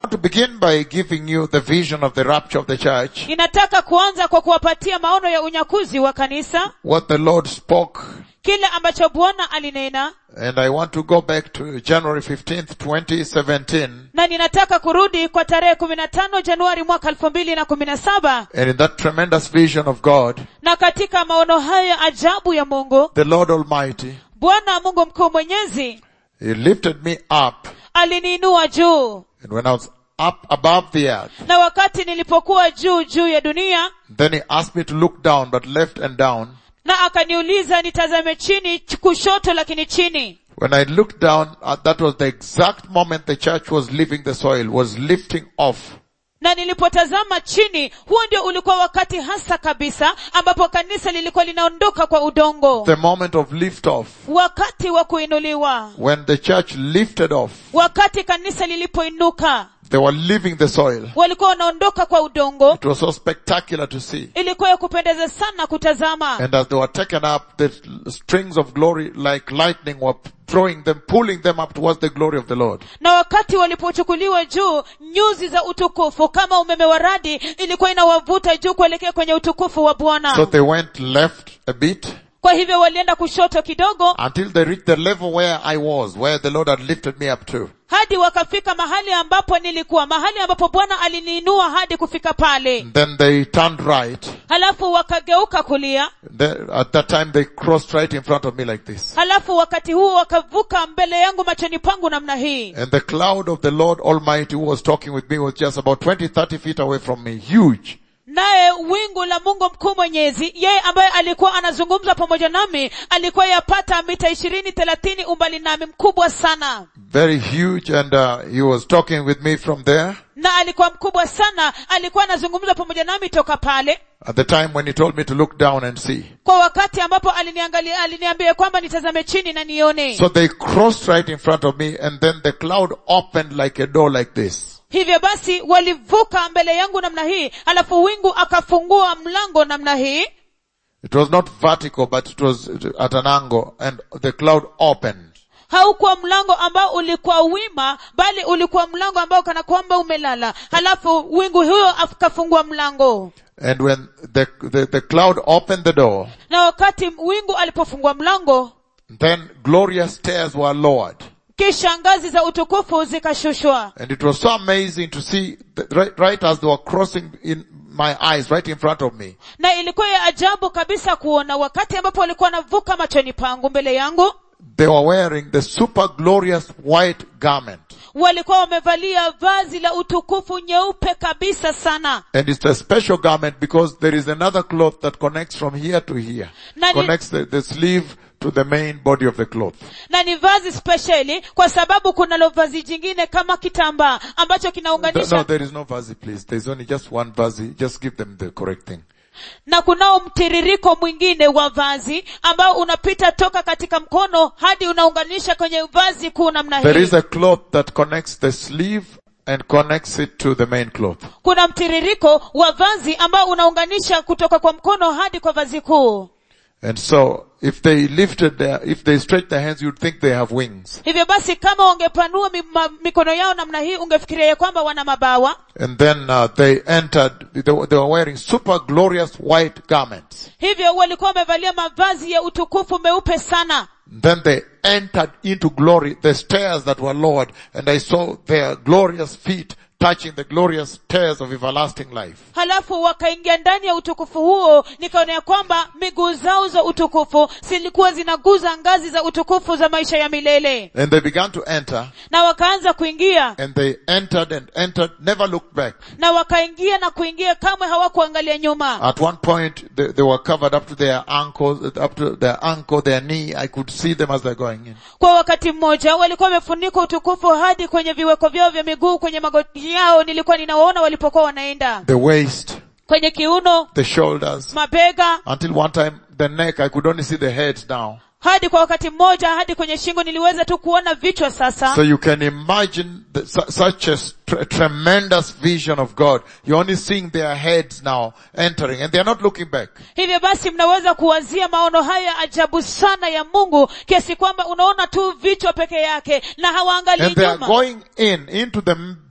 want to begin by giving you the vision of the rapture of the church, ninataka kuanza kwa kuwapatia maono ya unyakuzi wa kanisa what the Lord spoke, kile ambacho bwana alinena and I want to go back to January 15th, 2017, na ninataka kurudi kwa tarehe kumi na tano januari mwaka elfu mbili na kumi na saba and in that tremendous vision of God, na katika maono hayo ya ajabu ya mungu the Lord Almighty, bwana mungu mkuu mwenyezi He lifted me up, aliniinua juu and when I was up above the earth, na wakati nilipokuwa juu juu ya dunia then He asked me to look down, but left and down. na akaniuliza nitazame chini ch- kushoto lakini chini When I looked down, uh, that was the exact moment the church was leaving the soil, was lifting off. na nilipotazama chini huo ndio ulikuwa wakati hasa kabisa ambapo kanisa lilikuwa linaondoka kwa udongo The moment of lift off. wakati wa kuinuliwa When the church lifted off, wakati kanisa lilipoinuka they were leaving the soil. walikuwa wanaondoka kwa udongo It was so spectacular to see. ilikuwa ya kupendeza sana kutazama And as they were taken up, the strings of glory like lightning were throwing them, pulling them up towards the glory of the Lord. na wakati walipochukuliwa juu nyuzi za utukufu kama umeme wa radi ilikuwa inawavuta juu kuelekea kwenye utukufu wa bwana So they went left a bit kwa hivyo walienda kushoto kidogo until they reached the level where I was, where the Lord had lifted me up to. hadi wakafika mahali ambapo nilikuwa mahali ambapo bwana aliniinua hadi kufika pale Then they turned right. halafu wakageuka kulia Then, at that time they crossed right in front of me like this. halafu wakati huo wakavuka mbele yangu machoni pangu namna hii And the cloud of the Lord Almighty who was talking with me was just about 20, 30 feet away from me. Huge. naye wingu la mungu mkuu mwenyezi yeye ambaye alikuwa anazungumza pamoja nami alikuwa yapata mita ishirini thelathini umbali nami mkubwa sana Very huge and uh, he was talking with me from there. na alikuwa mkubwa sana alikuwa anazungumza pamoja nami toka pale At the time when he told me to look down and see. kwa wakati ambapo aliniangalia aliniambia kwamba nitazame chini na nione So they crossed right in front of me and then the cloud opened like a door like this. hivyo basi walivuka mbele yangu namna hii alafu wingu akafungua mlango namna hii It was not vertical but it was at an angle and the cloud opened. haukuwa mlango ambao ulikuwa wima bali ulikuwa mlango ambao kana kwamba umelala halafu wingu huyo akafungua mlango And when the, the, the cloud opened the door, na wakati wingu alipofungua mlango then glorious stairs were lowered. kisha ngazi za utukufu zikashushwa And it was so amazing to see, that right, right as they were crossing in my eyes, right in front of me, na ilikuwa ya ajabu kabisa kuona wakati ambapo walikuwa wanavuka machoni pangu mbele yangu they were wearing the super glorious white garment. walikuwa wamevalia vazi la utukufu nyeupe kabisa sana And it's a special garment because there is another cloth that connects from here to here. Na ni- Connects the, the sleeve to the main body of the cloth. na ni vazi spesheli kwa sababu kunalo vazi jingine kama kitambaa ambacho No, kinaunganisha no, there is no vazi, please. There's only just one vazi. Just give them the correct thing. na kunao mtiririko mwingine wa vazi ambao unapita toka katika mkono hadi unaunganisha kwenye vazi kuu namna There hii is a cloth that connects the sleeve and connects it to the main cloth. kuna mtiririko wa vazi ambao unaunganisha kutoka kwa mkono hadi kwa vazi kuu And so, if they lifted their, if they stretched their hands, you'd think they have wings. hivyo basi kama wangepanua mi, ma, mikono yao namna hii ungefikiria ya kwamba wana mabawa And then uh, they entered, they were, they were wearing super glorious white garments. hivyo walikuwa wamevalia mavazi ya utukufu meupe sana Then they entered into glory, the stairs that were lowered, and I saw their glorious feet touching the glorious stairs of everlasting life. halafu wakaingia ndani ya utukufu huo nikaona ya kwamba miguu zao za utukufu zilikuwa zinaguza ngazi za utukufu za maisha ya milele And they began to enter, na wakaanza kuingia and they entered and entered, never looked back. na wakaingia na kuingia kamwe hawakuangalia nyuma At one point, they, they were covered up to their ankles, up to their ankle, their knee. I could see them as they're going in. kwa wakati mmoja walikuwa wamefunikwa utukufu hadi kwenye viweko vyao vya miguu kwenye magoti yao nilikuwa ninawaona walipokuwa wanaenda The waist, kwenye kiuno the shoulders, mabega until one time, the neck, I could only see the heads now. hadi kwa wakati mmoja hadi kwenye shingo niliweza tu kuona vichwa sasa So you can imagine the, su- such a tr- tremendous vision of God. You're only seeing their heads now entering and they're not looking back. hivyo basi mnaweza kuwazia maono haya ya ajabu sana ya mungu kiasi kwamba unaona tu vichwa peke yake na hawaangalii And they are nyuma going in into the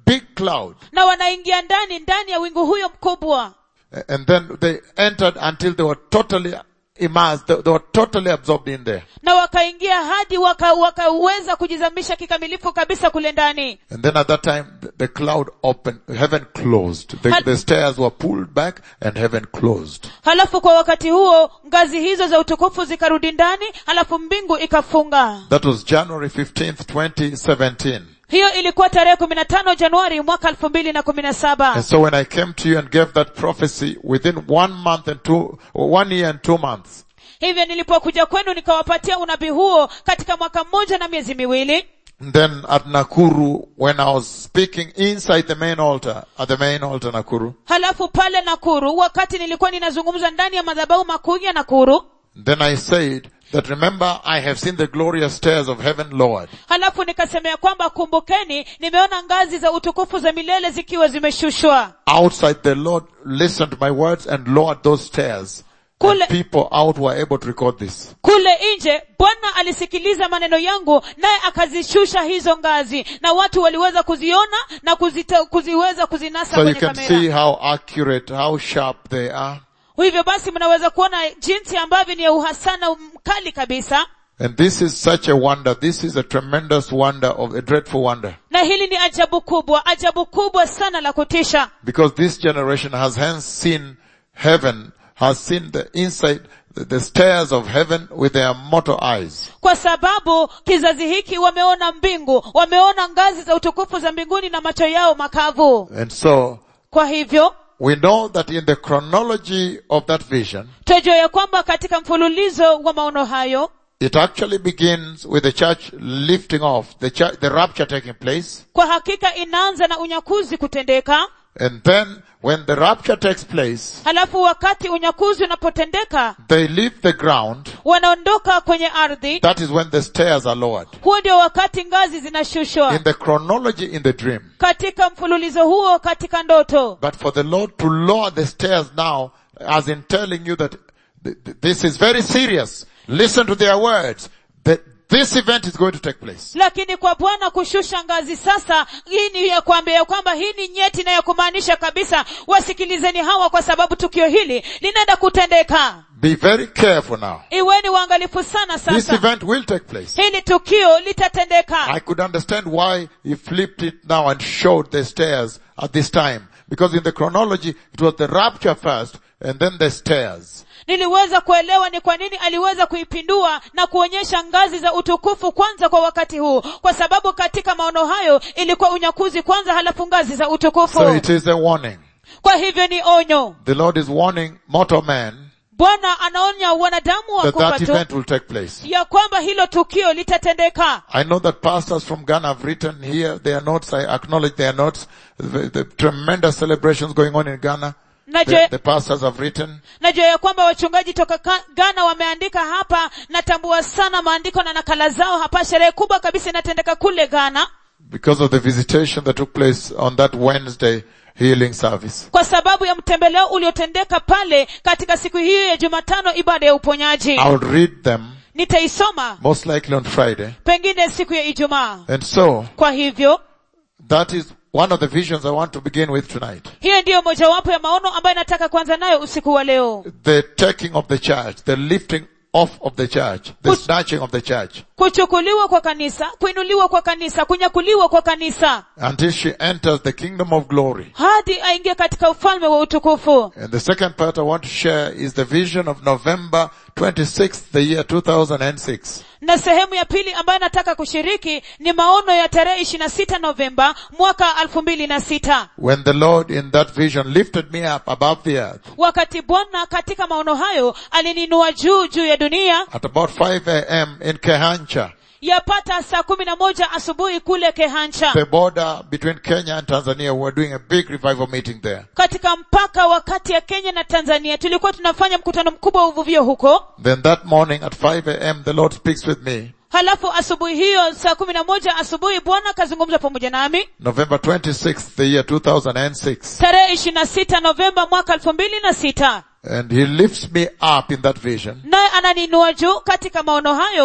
big cloud. na wanaingia ndani ndani ya wingu huyo mkubwa And then they entered until they were totally immersed. They, they were totally absorbed in there. na wakaingia hadi waka- wakaweza kujizamisha kikamilifu kabisa kule ndani And then at that time, the, the cloud opened, heaven closed. The, Had- the stairs were pulled back and heaven closed. halafu kwa wakati huo ngazi hizo za utukufu zikarudi ndani halafu mbingu ikafunga That was January 15th, 2017. hiyo ilikuwa tarehe kumi na tano januari mwaka elfu mbili na kumi na saba And so when I came to you and gave that prophecy within one month and two, one year and two months, hivyo nilipokuja kwenu nikawapatia unabii huo katika mwaka mmoja na miezi miwili then at Nakuru, when I was speaking inside the main altar, at the main altar Nakuru, halafu pale nakuru wakati nilikuwa ninazungumza ndani ya madhabahu makuu ya nakuru then I said that remember I have seen the glorious stairs of heaven lowered. halafu nikasemea kwamba kumbukeni nimeona ngazi za utukufu za milele zikiwa zimeshushwa Outside the Lord listened to my words and lowered those stairs. Kule- And people out were able to record this. kule nje bwana alisikiliza maneno yangu naye akazishusha hizo ngazi na watu waliweza kuziona na kuzita, kuziweza kuzinasa So you kwenye can kamera see how accurate, how sharp they are. hivyo basi mnaweza kuona jinsi ambavyo ni ya uhasana mkali kabisa And this is such a wonder. This is a tremendous wonder of a dreadful wonder. na hili ni ajabu kubwa ajabu kubwa sana la kutisha Because this generation has hence seen heaven, has seen the inside, the, the stairs of heaven with their mortal eyes. kwa sababu kizazi hiki wameona mbingu wameona ngazi za utukufu za mbinguni na macho yao makavu And so, kwa hivyo we know that in the chronology of that vision, twajua ya kwamba katika mfululizo wa maono hayo it actually begins with the church lifting off, the church, the rapture taking place. kwa hakika inaanza na unyakuzi kutendeka And then, when the rapture takes place, halafu wakati unyakuzi unapotendeka they leave the ground. wanaondoka kwenye ardhi That is when the stairs are lowered. huo ndio wakati ngazi zinashushwa In the chronology in the dream. katika mfululizo huo katika ndoto But for the Lord to lower the stairs now, as in telling you that th- th- this is very serious. Listen to their words. That this event is going to take place. lakini kwa bwana kushusha ngazi sasa hii ni ya kuambia ya kwamba hii ni nyeti na ya kumaanisha kabisa wasikilizeni hawa kwa sababu tukio hili linaenda kutendeka Be very careful now. iweni waangalifu sana This sasa event will take place. hili tukio litatendeka I could understand why he flipped it now and showed the stairs at this time. Because in the chronology, it was the rapture first and then the stairs. niliweza kuelewa ni kwa nini aliweza kuipindua na kuonyesha ngazi za utukufu kwanza kwa wakati huu kwa sababu katika maono hayo ilikuwa unyakuzi kwanza halafu ngazi za utukufu So it is a warning. kwa hivyo ni onyo The Lord is warning mortal man bwana anaonya wanadamu wa that kufa that tu event will take place. ya kwamba hilo tukio litatendeka I know that pastors from Ghana have written here their notes. I acknowledge their notes. The, the tremendous celebrations going on in Ghana. The, najua, the pastors have written. najua ya kwamba wachungaji toka Ka- ghana wameandika hapa natambua sana maandiko na nakala zao hapa sherehe kubwa kabisa inatendeka kule ghana because of the visitation that took place on that Wednesday healing service. kwa sababu ya mtembeleo uliotendeka pale katika siku hiyo ya jumatano ibada ya uponyaji I'll read them nitaisoma most likely on Friday. pengine siku ya ijumaa And so, kwa hivyo that is one of the visions I want to begin with tonight. hiyo ndiyo mojawapo ya maono ambayo nataka kuanza nayo usiku wa leo The taking of the church, the lifting off of the church, the Put- snatching of the church, kuchukuliwa kwa kanisa kuinuliwa kwa kanisa kunyakuliwa kwa kanisa until she enters the kingdom of glory. hadi aingie katika ufalme wa utukufu And the second part I want to share is the vision of November 26th, the year 2006. na sehemu ya pili ambayo nataka kushiriki ni maono ya tarehe ishiri na sita novemba mwaka elfu mbili na sita When the Lord in that vision lifted me up above the earth wakati bwana katika maono hayo alininua juu juu ya dunia at about 5 a.m. in Kehancha, yapata saa kumi na moja asubuhi kule kehancha the border between Kenya and Tanzania. We're doing a big revival meeting there. katika mpaka wa kati ya kenya na tanzania tulikuwa tunafanya mkutano mkubwa wa uvuvio huko Then that morning at 5 a.m. the Lord speaks with me. halafu asubuhi hiyo saa kumi na moja asubuhi bwana akazungumza pamoja nami November 26th, the year 2006. tarehe ishiri na sita novemba mwaka elfu mbili na sita And He lifts me up in that vision. naye ananinua juu katika maono hayo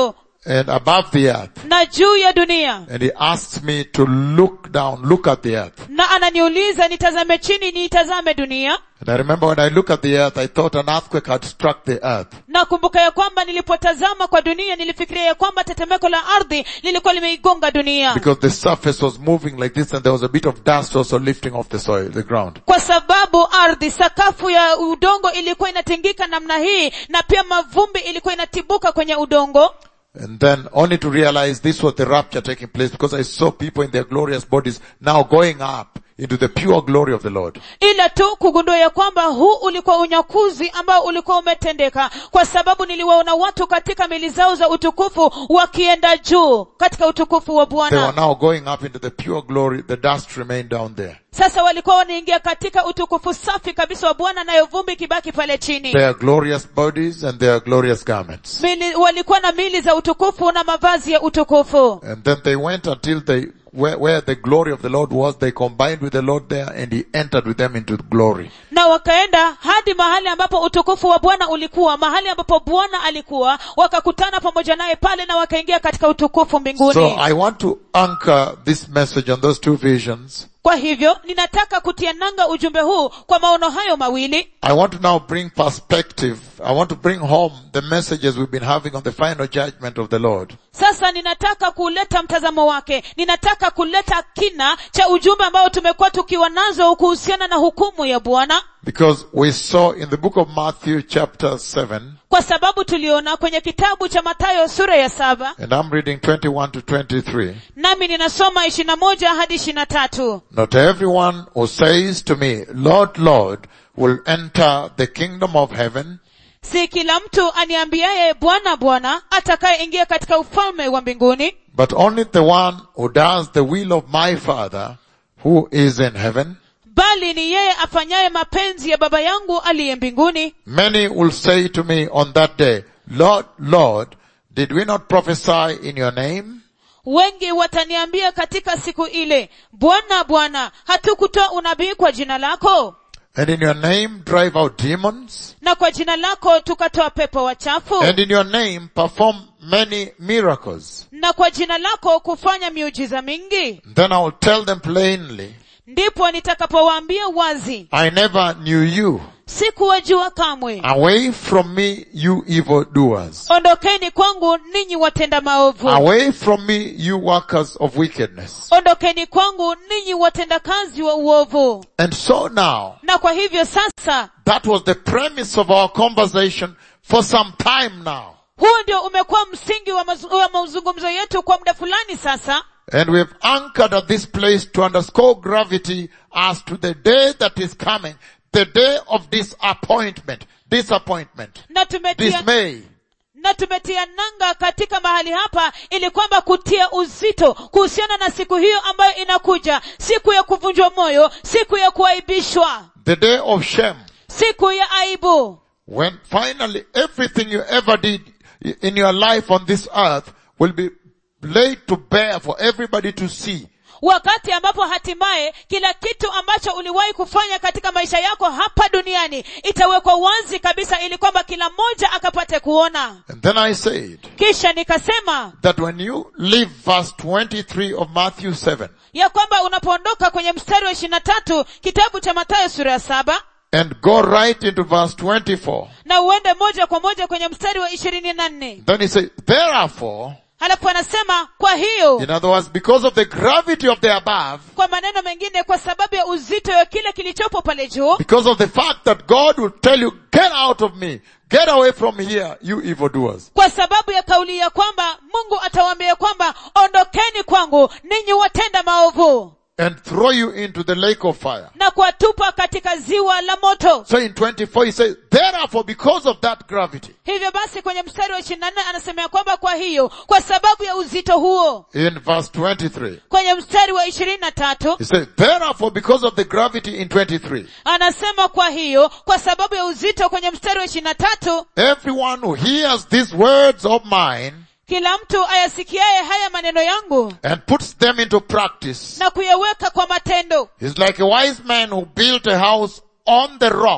and above the earth. na juu ya dunia And he asks me to look down, look at the earth. na ananiuliza nitazame chini niitazame dunia And I remember when I look at the earth, I thought an earthquake had struck the earth. na kumbuka ya kwamba nilipotazama kwa dunia nilifikiria ya kwamba tetemeko la ardhi lilikuwa limeigonga dunia Because the surface was moving like this and there was a bit of dust also lifting off the soil, the ground. kwa sababu ardhi sakafu ya udongo ilikuwa inatingika namna hii na pia mavumbi ilikuwa inatibuka kwenye udongo And then only to realize this was the rapture taking place because I saw people in their glorious bodies now going up into the pure glory of the Lord. ila tu kugundua ya kwamba huu ulikuwa unyakuzi ambao ulikuwa umetendeka kwa sababu niliwaona watu katika mili zao za utukufu wakienda juu katika utukufu wa They were bwana now going up into the pure glory. The dust remained down there. sasa walikuwa wanaingia katika utukufu safi kabisa wa bwana nayo vumbi kibaki pale chini Their glorious bodies and their glorious garments. mili, walikuwa na mili za utukufu na mavazi ya utukufu And then they went until they, where, where the glory of the Lord was, they combined with the Lord there and he entered with them into glory. na wakaenda hadi mahali ambapo utukufu wa bwana ulikuwa mahali ambapo bwana alikuwa wakakutana pamoja naye pale na wakaingia katika utukufu mbinguni So I want to anchor this message on those two visions. kwa hivyo ninataka kutia nanga ujumbe huu kwa maono hayo mawili I want to now bring perspective. I want to bring home the messages we've been having on the final judgment of the Lord. sasa ninataka kuleta mtazamo wake ninataka kuleta kina cha ujumbe ambao tumekuwa tukiwa nazo kuhusiana na hukumu ya bwana Because we saw in the book of Matthew chapter 7, kwa sababu tuliona kwenye kitabu cha matayo sura ya saba and I'm reading 21 to 23. nami ninasoma ishiri na moja hadi ishiri na tatu Not everyone who says to me, Lord, Lord, will enter the kingdom of heaven, si kila mtu aniambiaye bwana bwana atakayeingia katika ufalme wa mbinguni but only the one who does the will of my Father who is in heaven. bali ni yeye afanyaye mapenzi ya baba yangu aliye mbinguni Many will say to me on that day, Lord, Lord, did we not prophesy in your name? wengi wataniambia katika siku ile bwana bwana hatukutoa unabii kwa jina lako And in your name drive out demons? na kwa jina lako tukatoa pepo wachafu And in your name perform many miracles? na kwa jina lako kufanya miujiza mingi Then I will tell them plainly, ndipo nitakapowaambia wazi I never knew you. sikuwajua kamwe Away from me, you evildoers. ondokeni kwangu ninyi watenda maovu Away from me, you workers of wickedness. ondokeni kwangu ninyi watendakazi wa uovu And so now, na kwa hivyo sasa that was the premise of our conversation for some time now. huu ndio umekuwa msingi wa, mazu, wa mazungumzo yetu kwa muda fulani sasa And we have anchored at this place to underscore gravity as to the day that is coming, the day of disappointment, disappointment, na tumetia, dismay. na tumetia nanga katika mahali hapa ili kwamba kutia uzito kuhusiana na siku hiyo ambayo inakuja siku ya kuvunjwa moyo siku ya kuaibishwa the day of shame, siku ya aibu when finally everything you ever did in your life on this earth will be laid to bear for everybody to see. wakati ambapo hatimaye kila kitu ambacho uliwahi kufanya katika maisha yako hapa duniani itawekwa wazi kabisa ili kwamba kila mmoja akapate kuona And then I said kisha nikasema that when you leave verse 23 of Matthew 7 ya kwamba unapoondoka kwenye mstari wa ishiri na tatu kitabu cha matayo sura ya saba and go right into verse 24, na uende moja kwa moja kwenye mstari wa ishirini na nne then he says, therefore, halafu anasema kwa hiyo in other words, because of the gravity of the above, kwa maneno mengine kwa sababu ya uzito wa kile kilichopo pale juu because of the fact that God will tell you, get out of me, get away from here, you evildoers. kwa sababu ya kauli ya kwamba mungu atawaambia kwamba ondokeni kwangu ninyi watenda maovu and throw you into the lake of fire. na kuwatupa katika ziwa la moto So in 24 he says, therefore because of that gravity, hivyo basi kwenye mstari wa ishirini na nne anasemea kwamba kwa hiyo kwa sababu ya uzito huo in verse 23, kwenye mstari wa ishirini na tatu he says, therefore because of the gravity in 23, anasema kwa hiyo kwa sababu ya uzito kwenye mstari wa ishirini na tatu everyone who hears these words of mine kila mtu ayasikiaye haya maneno yangu and puts them into practice na kuyaweka kwa matendo is like a wise man who built a house on the rock.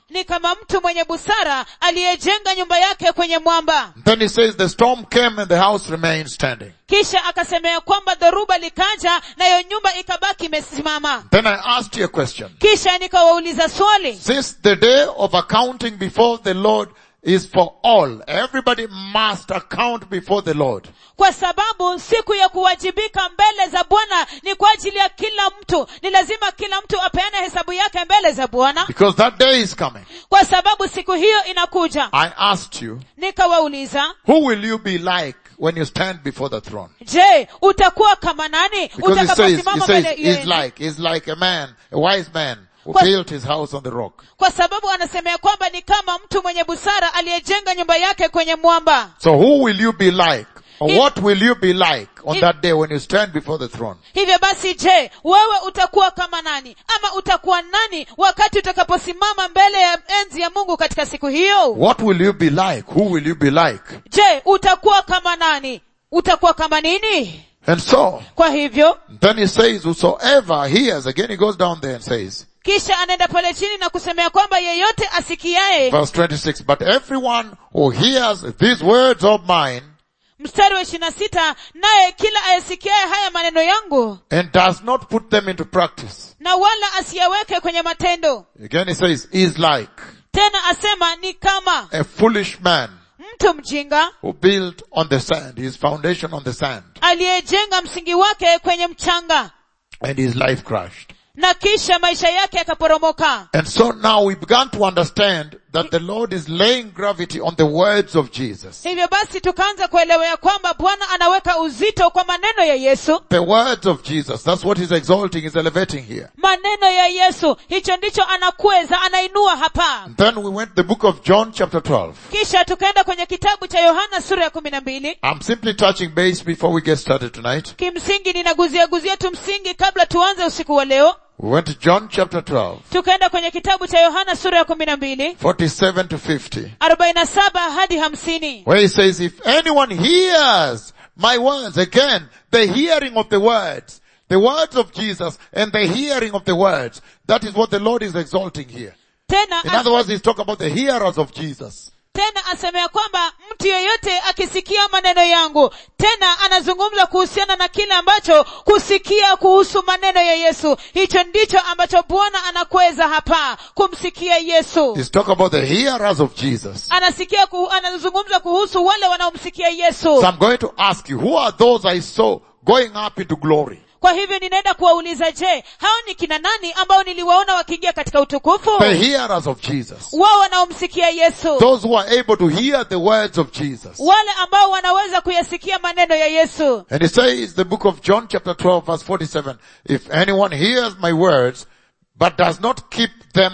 ni kama mtu mwenye busara aliyejenga nyumba yake kwenye mwamba Then he says the storm came and the house remained standing. kisha akasemea kwamba dhoruba likaja nayo nyumba ikabaki imesimama Then I asked you a question. kisha nikawauliza swali Since the day of accounting before the Lord is for all, everybody must account before the Lord. kwa sababu siku ya kuwajibika mbele za bwana ni kwa ajili ya kila mtu ni lazima kila mtu apeane hesabu yake mbele za bwana Because that day is coming. kwa sababu siku hiyo inakuja I asked you, nikawauliza who will you be like when you stand before the throne? je utakuwa kama nani Because it says, it utakaposimama says, mbele he's like, he's like a man, a wise man who Kwa- built his house on the rock. kwa sababu anasemea kwamba ni kama mtu mwenye busara aliyejenga nyumba yake kwenye mwamba So who will you be like? Or If- what will you be like on If- that day when you stand before the throne? hivyo basi je wewe utakuwa kama nani ama utakuwa nani wakati utakaposimama mbele ya enzi ya mungu katika siku hiyo What will you be like? Who will you be like? je utakuwa kama nani utakuwa kama nini And so, kwa hivyo then he says, whosoever hears, again he goes down there and says, kisha anaenda pale chini na kusemea kwamba yeyote asikiaye verse 26, but everyone who hears these words of mine mstari wa ishiri na sita naye kila ayesikiaye haya maneno yangu and does not put them into practice. na wala asiyaweke kwenye matendo Again he says, is like tena asema ni kama a foolish man mtu mjinga who built on the sand, his foundation on the sand, aliyejenga msingi wake kwenye mchanga and his life crashed. na kisha maisha yake yakaporomoka And so now we began to understand that the Lord is laying gravity on the words of Jesus. hivyo basi tukaanza kuelewa ya kwamba bwana anaweka uzito kwa maneno ya yesu The words of Jesus, that's what he's exalting, he's elevating here. maneno ya yesu hicho ndicho anakweza anainua hapa Then we went to the book of John chapter 12. kisha tukaenda kwenye kitabu cha yohana sura ya kumi na mbili I'm simply touching base before we get started tonight. kimsingi ninaguzia guzia tu msingi kabla tuanze usiku wa leo We went to John chapter 12, tukaenda kwenye kitabu cha yohana sura ya kumi na mbili 47 to 50, arobaini na saba hadi hamsini where he says, if anyone hears my words, again, the hearing of the words, the words of Jesus and the hearing of the words, that is what the Lord is exalting here. tena In other words, he's talking about the hearers of Jesus. tena asemea kwamba mtu yeyote akisikia maneno yangu tena anazungumza kuhusiana na kile ambacho kusikia kuhusu maneno ya yesu hicho ndicho ambacho bwana anakweza hapa kumsikia yesu He's talking about the hearers of Jesus. anasikia kuhu, anazungumza kuhusu wale wanaomsikia yesu So I'm going to ask you, who are those I saw going up into glory? kwa hivyo ninaenda kuwauliza je hao ni kina nani ambao niliwaona wakiingia katika utukufu The hearers of Jesus. wao wanaomsikia yesu Those who are able to hear the words of Jesus. wale ambao wanaweza kuyasikia maneno ya yesu And it says, the book of John chapter 12 verse 47, if anyone hears my words, but does not keep them,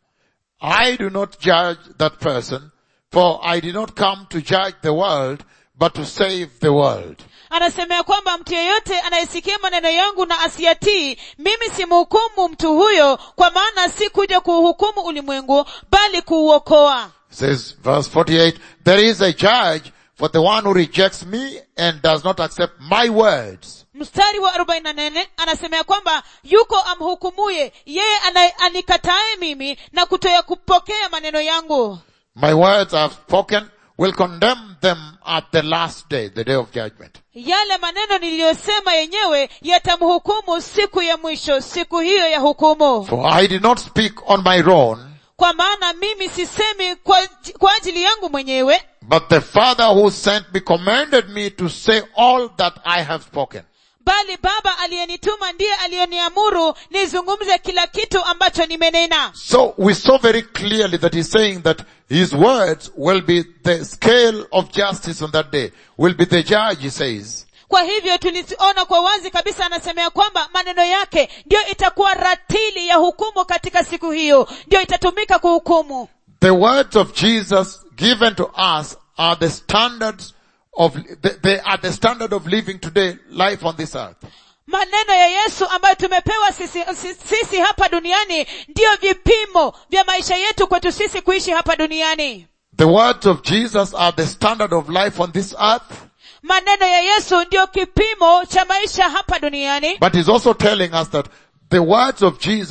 I do not judge that person, for I did not come to judge the world, but to save the world. anasemea kwamba mtu yeyote anayesikia maneno yangu na asiyatii mimi simhukumu mtu huyo kwa maana si kuja kuuhukumu ulimwengu bali kuuokoa It says, verse 48, there is a judge for the one who rejects me and does not accept my words. mstari wa 48 anasemea kwamba yuko amhukumuye yeye anaye- anikataye mimi na kutoya kupokea maneno yangu My words I have spoken will condemn them at the last day, the day of judgment. yale maneno niliyosema yenyewe yatamhukumu siku ya mwisho siku hiyo ya hukumu For I did not speak on my own, kwa maana mimi sisemi kwa, kwa ajili yangu mwenyewe but the Father who sent me commanded me to say all that I have spoken. bali baba aliyenituma ndiye aliyeniamuru nizungumze kila kitu ambacho nimenena So we saw very clearly that he's saying that his words will be the scale of justice on that day, will be the judge, he says. kwa hivyo tuliona kwa wazi kabisa anasemea kwamba maneno yake ndiyo itakuwa ratili ya hukumu katika siku hiyo ndiyo itatumika kuhukumu The words of Jesus given to us are the standards of, they, they are the standard of living today, life on this earth. maneno ya yesu ambayo tumepewa sisi, sisi, sisi hapa duniani ndiyo vipimo vya maisha yetu kwetu sisi kuishi hapa duniani The words of Jesus are the standard of life on this earth, maneno ya yesu ndiyo kipimo cha maisha hapa duniani but he's also telling us that the words of Jesus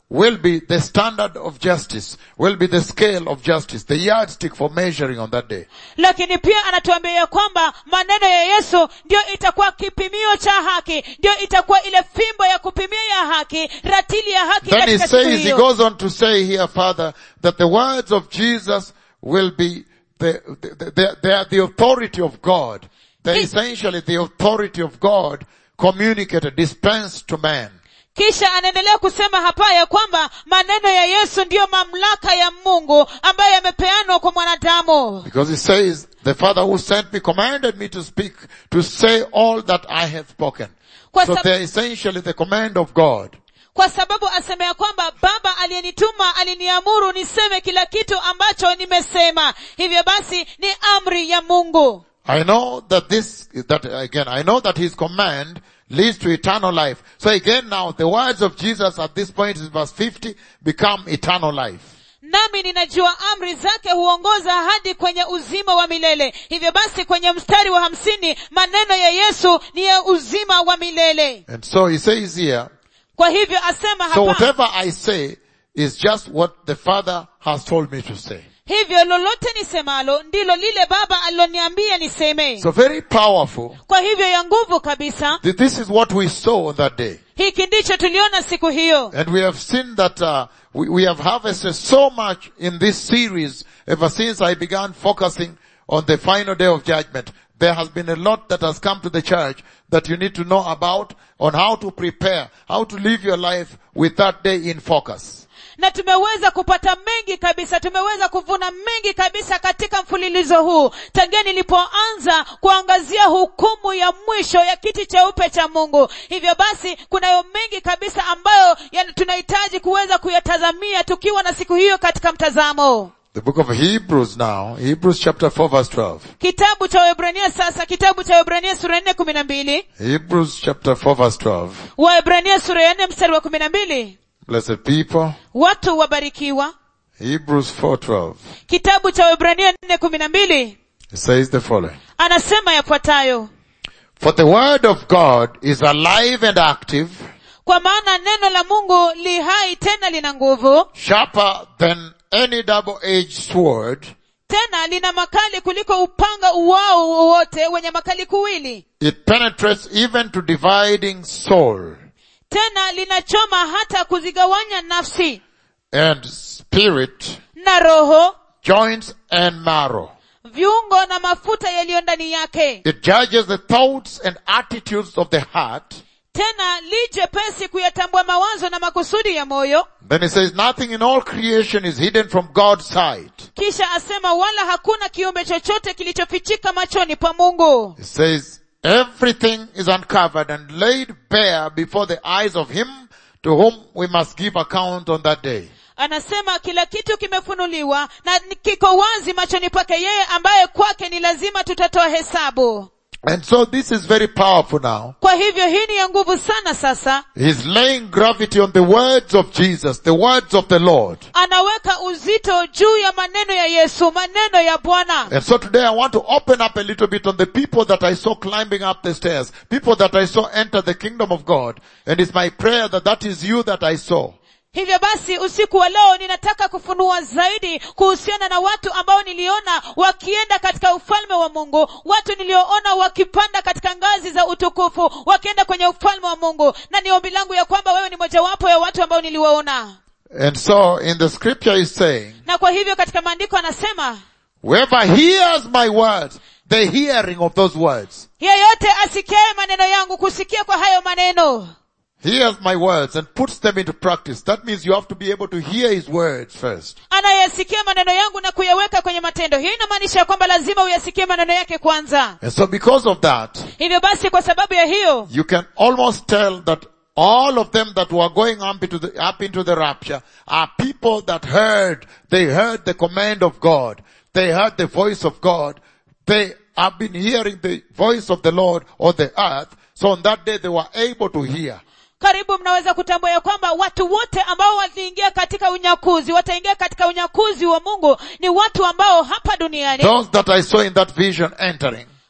will be the standard of justice, will be the scale of justice, the yardstick for measuring on that day. lakini pia anatuambia kwamba maneno ya yesu ndio itakuwa kipimio cha haki ndio itakuwa ile fimbo ya kupimia ya haki ratili ya haki Then he katika siku says, he hiyo goes on to say here, Father, that the words of Jesus will be the, the, the, they are the authority of God. They're He- essentially the authority of God communicated, dispensed to man. kisha anaendelea kusema hapa ya kwamba maneno ya yesu ndiyo mamlaka ya mungu ambayo yamepeanwa kwa mwanadamu Because he says, the Father who sent me commanded me to speak, to say all that I have spoken. Kwa So sab- they're essentially the command of God. kwa sababu asema ya kwamba baba aliyenituma aliniamuru niseme kila kitu ambacho nimesema hivyo basi ni amri ya mungu I know that this, that again, I know that his command leads to eternal life. So again now, the words of Jesus at this point in verse 50 become eternal life. nami ninajua amri zake huongoza hadi kwenye uzima wa milele hivyo basi kwenye mstari wa hamsini maneno ya yesu ni ya uzima wa milele And so he says here, kwa hivyo asema so hapa whatever I say is just what the Father has told me to say. hivyo lolote nisemalo ndilo lile baba aliloniambia niseme So very powerful. kwa hivyo ya nguvu kabisa Th- This is what we saw on that day. hiki ndicho tuliona siku hiyo And we have seen that uh, we, we have harvested so much in this series ever since I began focusing on the final day of judgment. There has been a lot that has come to the church that you need to know about on how to prepare, how to live your life with that day in focus. na tumeweza kupata mengi kabisa tumeweza kuvuna mengi kabisa katika mfululizo huu tangia nilipoanza kuangazia hukumu ya mwisho ya kiti cheupe cha mungu hivyo basi kunayo mengi kabisa ambayo yani tunahitaji kuweza kuyatazamia tukiwa na siku hiyo katika mtazamo The book of Hebrews now, Hebrews chapter 4 verse 12. kitabu cha waebrania sasa kitabu cha waebrania sura ya nne kumi na mbili Hebrews chapter 4 verse 12. waebrania sura ya nne mstari wa kumi na mbili Blessed people. watu wabarikiwa Hebrews 4:12. kitabu cha waebrania nne kumi na mbili It says the following. anasema yafuatayo For the word of God is alive and active, kwa maana neno la mungu li hai tena lina nguvu sharper than any double-edged sword. tena lina makali kuliko upanga uwao wowote wenye makali kuwili It penetrates even to dividing soul tena linachoma hata kuzigawanya nafsi and spirit, na roho joints and marrow. viungo na mafuta yaliyo ndani yake It judges the thoughts and attitudes of the heart. tena li jepesi kuyatambua mawazo na makusudi ya moyo Then it says nothing in all creation is hidden from God's sight. kisha asema wala hakuna kiumbe chochote kilichofichika machoni pa mungu It says everything is uncovered and laid bare before the eyes of him to whom we must give account on that day. anasema kila kitu kimefunuliwa na ni- kiko wazi machoni pake yeye ambaye kwake ni lazima tutatoa hesabu And so this is very powerful now. kwa hivyo hii ni ya nguvu sana sasa He's laying gravity on the words of Jesus, the words of the Lord. anaweka uzito juu ya maneno ya yesu maneno ya bwana And so today I want to open up a little bit on the people that I saw climbing up the stairs, people that I saw enter the kingdom of God. And it's my prayer that that is you that I saw. hivyo basi usiku wa leo ninataka kufunua zaidi kuhusiana na watu ambao niliona wakienda katika ufalme wa mungu watu nilioona wakipanda katika ngazi za utukufu wakienda kwenye ufalme wa mungu na ni ombi langu ya kwamba wewe ni mojawapo ya watu ambao niliwaona And so in the scripture is saying, na kwa hivyo katika maandiko anasema whoever hears my words, the hearing of those words, yeyote asikiaye maneno yangu kusikia kwa hayo maneno hears my words and puts them into practice. That means you have to be able to hear his words first. anayesikia maneno yangu na kuyaweka kwenye matendo hiyo inamaanisha ya kwamba lazima uyasikie maneno yake kwanza And so because of that, hivyo basi kwa sababu ya hiyo you can almost tell that all of them that were going up into the, up into the rapture are people that heard, they heard the command of God. They heard the voice of God. They have been hearing the voice of the Lord on the earth. So on that day they were able to hear. karibu mnaweza kutambua ya kwamba watu wote ambao waliingia katika unyakuzi wataingia katika unyakuzi wa mungu ni watu ambao hapa duniani Those that I saw in that vision entering,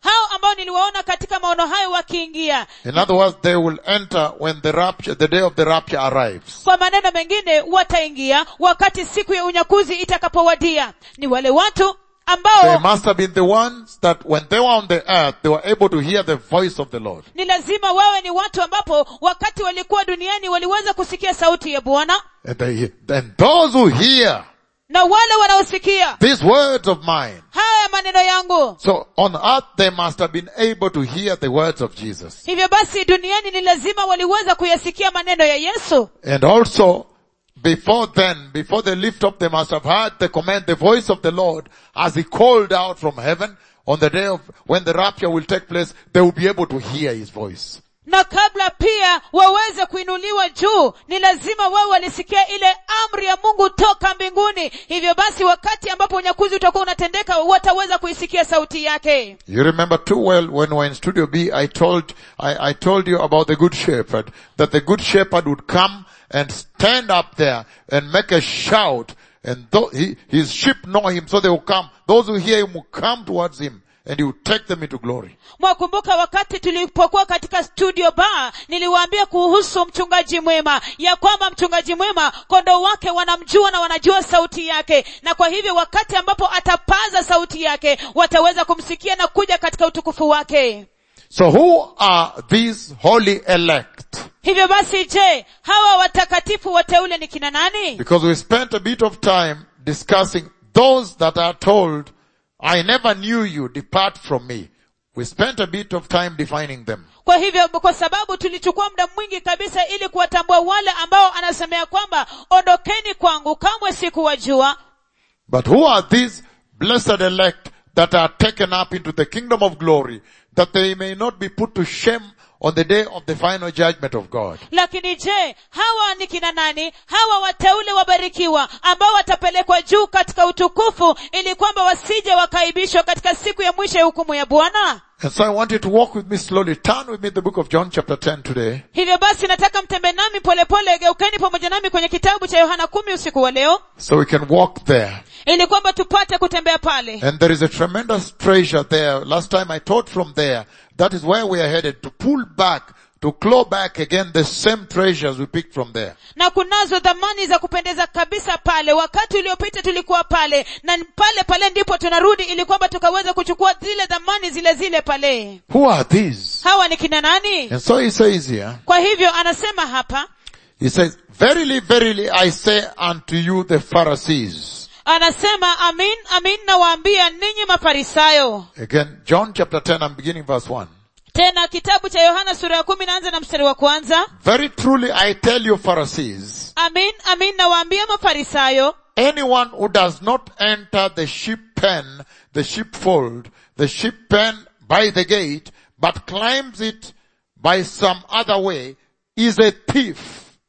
hao ambao niliwaona katika maono hayo wakiingia In other words, they will enter when the rapture, the day of the rapture arrives. kwa maneno mengine wataingia wakati siku ya unyakuzi itakapowadia ni wale watu They ambao must have been the ones that when they were on the earth, they were able to hear the voice of the Lord. ni lazima wawe ni watu ambapo wakati walikuwa duniani waliweza kusikia sauti ya bwana And, they, and those who hear na wale wanaosikia these words of mine, haya maneno yangu so on earth they must have been able to hear the words of Jesus. hivyo basi duniani ni lazima waliweza kuyasikia maneno ya yesu And also, before then, before they lift up, they must have heard the command, the voice of the Lord as he called out from heaven on the day of when the rapture will take place, they will be able to hear his voice. na kabla pia waweze kuinuliwa juu ni lazima wawe walisikia ile amri ya mungu toka mbinguni hivyo basi wakati ambapo unyakuzi utakuwa unatendeka wataweza kuisikia sauti yake You remember too well when we were in Studio B, I told, I, I told you about the good shepherd, that the good shepherd would come and stand up there and make a shout and though he, his sheep know him, so they will come. Those who hear him will come towards him and he will take them into glory. mwakumbuka wakati tulipokuwa katika studio bar niliwaambia kuhusu mchungaji mwema ya kwamba mchungaji mwema kondoo wake wanamjua na wanajua sauti yake na kwa hivyo wakati ambapo atapaza sauti yake wataweza kumsikia na kuja katika utukufu wake So who are these holy elect? hivyo basi je hawa watakatifu wateule ni kina nani Because we spent a bit of time discussing those that are told, I never knew you, depart from me. We spent a bit of time defining them. kwa hivyo kwa sababu tulichukua muda mwingi kabisa ili kuwatambua wale ambao anasemea kwamba ondokeni kwangu kamwe sikuwajua But who are these blessed elect that are taken up into the kingdom of glory, that they may not be put to shame on the day of the final judgment of God? lakini je hawa ni kina nani hawa wateule wabarikiwa ambao watapelekwa juu katika utukufu ili kwamba wasije wakaibishwa katika siku ya mwisho ya hukumu ya bwana And so I want you to walk with me slowly. Turn with me the book of John chapter 10 today. hivyo basi nataka mtembe nami polepole geukeni pamoja nami kwenye kitabu cha yohana kumi usiku wa leo So we can walk there. ili kwamba tupate kutembea pale And there is a tremendous treasure there. Last time I taught from there. That is where we are headed to pull back, to claw back again the same treasures we picked from there. na kunazo dhamani za kupendeza kabisa pale wakati uliopita tulikuwa pale na pale pale ndipo tunarudi ili kwamba tukaweza kuchukua zile dhamani zile zile pale Who are these? hawa ni kina nani And so he says here, kwa hivyo anasema hapa he says, verily, verily, I say unto you the Pharisees. anasema amin amin nawaambia ninyi mafarisayo Again, John chapter 10, I'm beginning verse 1. tena kitabu cha yohana sura ya kumi naanza na mstari wa kwanza Very truly I tell you Pharisees, amin amin nawaambia mafarisayo anyone who does not enter the sheep pen, the sheepfold, the sheep pen by the gate, but climbs it by some other way, is a thief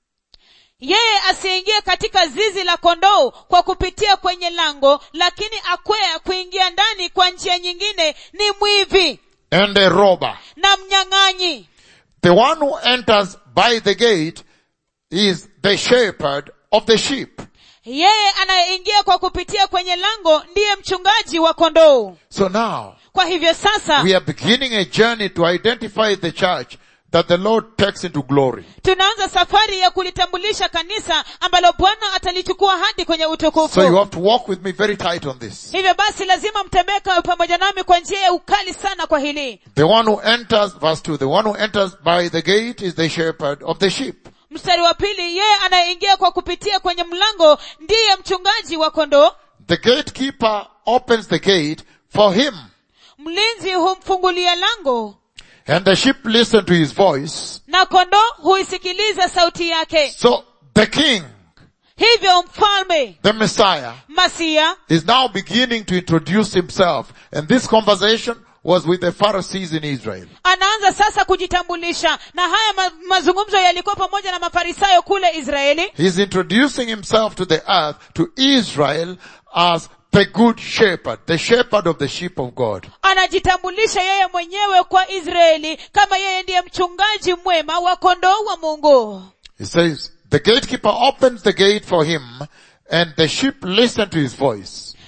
yeye asiingie katika zizi la kondoo kwa kupitia kwenye lango lakini akwea kuingia ndani kwa njia nyingine ni mwivi and a robber. na mnyang'anyi The one who enters by the gate is the shepherd of the sheep. yeye anayeingia kwa kupitia kwenye lango ndiye mchungaji wa kondoo So now, kwa hivyo sasa we are beginning a journey to identify the church that the Lord takes into glory. tunaanza safari ya kulitambulisha kanisa ambalo bwana atalichukua hadi kwenye So you utukufu have to walk with me very tight on this. hivyo basi lazima mtembeka pamoja nami kwa njia ya ukali sana kwa hili The one who enters, verse 2, the one who enters by the gate is the shepherd of the sheep. mstari wa pili yeye anayeingia kwa kupitia kwenye mlango ndiye mchungaji wa kondoo The gatekeeper opens the gate for him mlinzi humfungulia lango and the sheep listen to his voice. na kondoo huisikiliza sauti yake So the king, hivyo mfalme the Messiah, masia is now beginning to introduce himself. And this conversation was with the Pharisees in Israel. anaanza sasa kujitambulisha na haya ma- mazungumzo yalikuwa pamoja na mafarisayo kule israeli He's introducing himself to the earth, to Israel, as the good shepherd, the shepherd of the sheep of God. anajitambulisha yeye mwenyewe kwa israeli kama yeye ndiye mchungaji mwema wa kondoo wa mungu He says, the gatekeeper opens the gate for him and the sheep listen to his voice.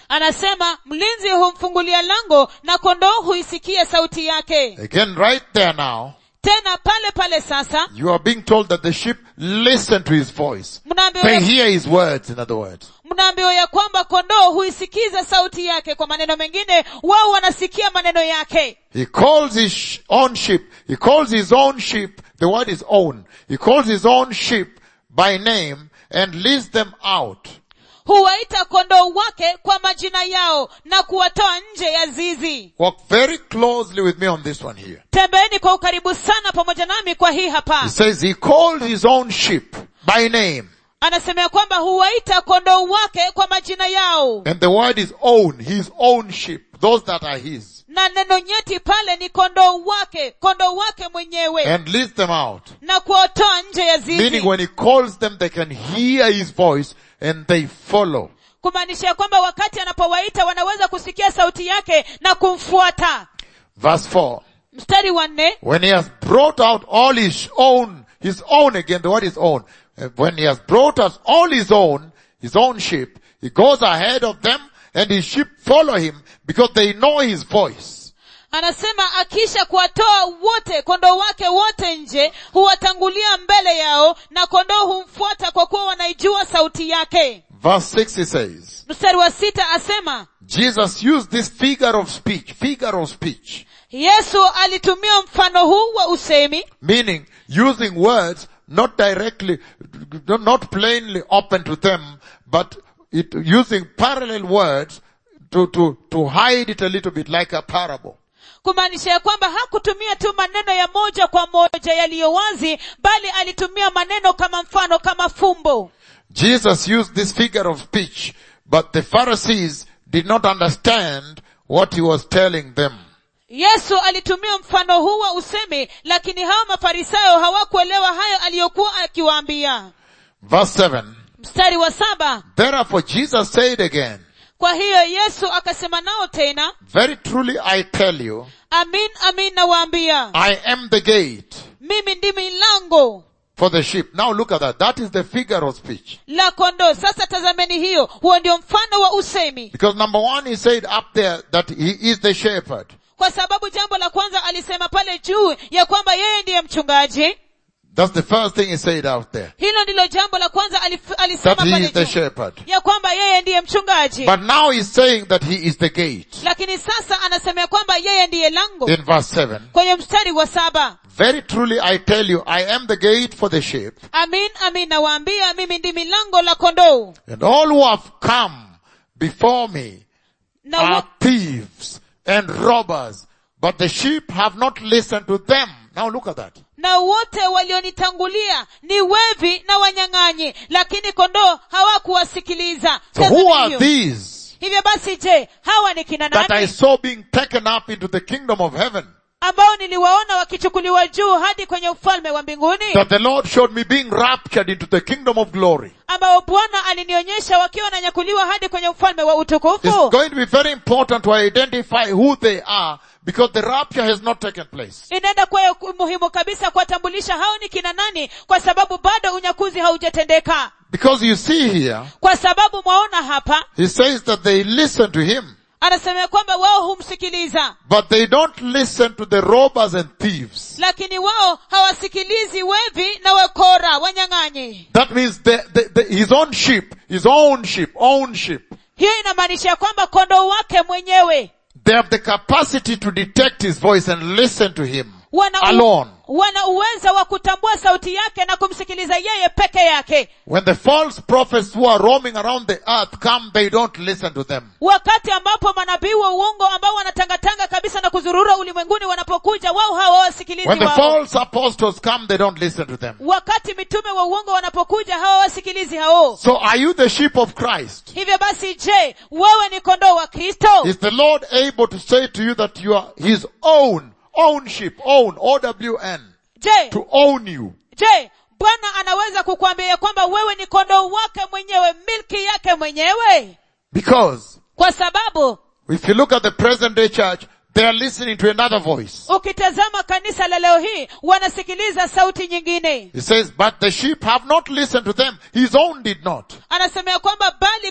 anasema mlinzi humfungulia lango na kondoo huisikia sauti yake Again, right there now, tena pale pale sasa you are being told that the sheep listen to his voice. mnaambiwa They ya, hear his words, in other words. mnaambiwa ya kwamba kondoo huisikiza sauti yake kwa maneno mengine wao wanasikia maneno yake He calls his sh- own sheep. He calls his own sheep. The word is own. He calls his own sheep by name and leads them out. huwaita kondoo wake kwa majina yao na kuwatoa nje ya zizi Walk very closely with me on this one here. tembeeni kwa ukaribu sana pamoja nami kwa hii He hapa says he called his own sheep by name. anasema kwamba huwaita kondoo wake kwa majina yao And the word is own, his own sheep, those that are his. na neno nyeti pale ni kondoo wake kondoo wake mwenyewe And leads them out. na kuwatoa nje ya Meaning zizi when he calls them, they can hear his voice and they follow. kumaanisha ya kwamba wakati anapowaita wanaweza kusikia sauti yake na kumfuata Verse 4. mstari wa nne When he has brought out all his own, his own again, the word is own. Uh, When he has brought us all his own, his own sheep, he goes ahead of them and his sheep follow him because they know his voice. anasema akisha kuwatoa wote kondoo wake wote nje huwatangulia mbele yao na kondoo humfuata kwa kuwa wanaijua sauti yake Verse 6 he says, mstari wa sita asema Jesus used this figure of speech, figure of speech, yesu alitumia mfano huu wa usemi meaning using words not directly, not plainly open to them, but it, using parallel words to, to, to hide it a little bit like a parable. kumaanisha ya kwamba hakutumia tu maneno ya moja kwa moja yaliyo wazi bali alitumia maneno kama mfano kama fumbo Jesus used this figure of speech, but the Pharisees did not understand what he was telling them. yesu alitumia mfano huu wa usemi lakini hao mafarisayo hawakuelewa hayo aliyokuwa akiwaambia Verse 7, mstari wa saba Therefore Jesus said again, kwa hiyo yesu akasema nao tena Very truly I tell you, amin amin nawaambia I am the gate mimi ndimi lango for the sheep. Now look at that. That is the figure of speech. la kondoo sasa tazameni hiyo huo ndio mfano wa usemi Because number one, he said up there that he is the shepherd. kwa sababu jambo la kwanza alisema pale juu ya kwamba yeye ndiye mchungaji That's the first thing he said out there. hilo ndilo jambo la kwanza alif- alisema That he pale is the juu shepherd. ya kwamba yeye ndiye mchungaji But now he's saying that he is the gate. lakini sasa anasema ya kwamba yeye ndiye lango In verse 7. kwenye mstari wa saba Very truly I tell you, I am the gate for the sheep. amin amin nawaambia mimi ndimi lango la kondoo And all who have come before me na, are wo, thieves and robbers, but the sheep have not listened to them. Now look at that. na wote walionitangulia ni wevi na wanyang'anyi lakini kondoo hawakuwasikiliza So who Tazama are hiyo. these hivyo basi je hawa ni kina that I nani saw being taken up into the kingdom of heaven? ambao niliwaona wakichukuliwa juu hadi kwenye ufalme wa mbinguni That the Lord showed me being raptured into the kingdom of glory. ambao bwana alinionyesha wakiwa wananyakuliwa hadi kwenye ufalme wa It's utukufu going to be very important to identify who they are because the rapture has not taken place. inaenda kuwa muhimu kabisa kuwatambulisha hao ni kina nani kwa sababu bado unyakuzi haujatendeka Because you see here, kwa sababu mwaona hapa he says that they listen to him, anasema ya kwamba wao humsikiliza but they don't listen to the robbers and thieves. lakini wao hawasikilizi wevi na wakora wanyang'anyi That means the, the, the, his own sheep, his own sheep, own sheep. hiyo inamaanisha ya kwamba kondoo wake mwenyewe They have the capacity to detect his voice and listen to him wana, alone. wana uwezo wa kutambua sauti yake na kumsikiliza yeye peke yake When the false prophets who are roaming around the earth come, they don't listen to them. wakati ambapo manabii wa uongo ambao wanatangatanga kabisa na kuzurura ulimwenguni wanapokuja wao hawawasikilizi When the wao false apostles come, they don't listen to them. wakati mitume wa uongo wanapokuja hawawasikilizi hao So are you the sheep of Christ? hivyo basi je wewe ni kondoo wa kristo Is the Lord able to say to you that you are his own, own sheep, own, O-W-N, je to own you? je bwana anaweza kukuambia ya kwamba wewe ni kondoo wake mwenyewe milki yake mwenyewe Because kwa sababu if you look at the present day church, they are listening to another voice. ukitazama kanisa la leo hii wanasikiliza sauti nyingine He says, but the sheep have not listened to them. His own did not. anasema ya kwamba bali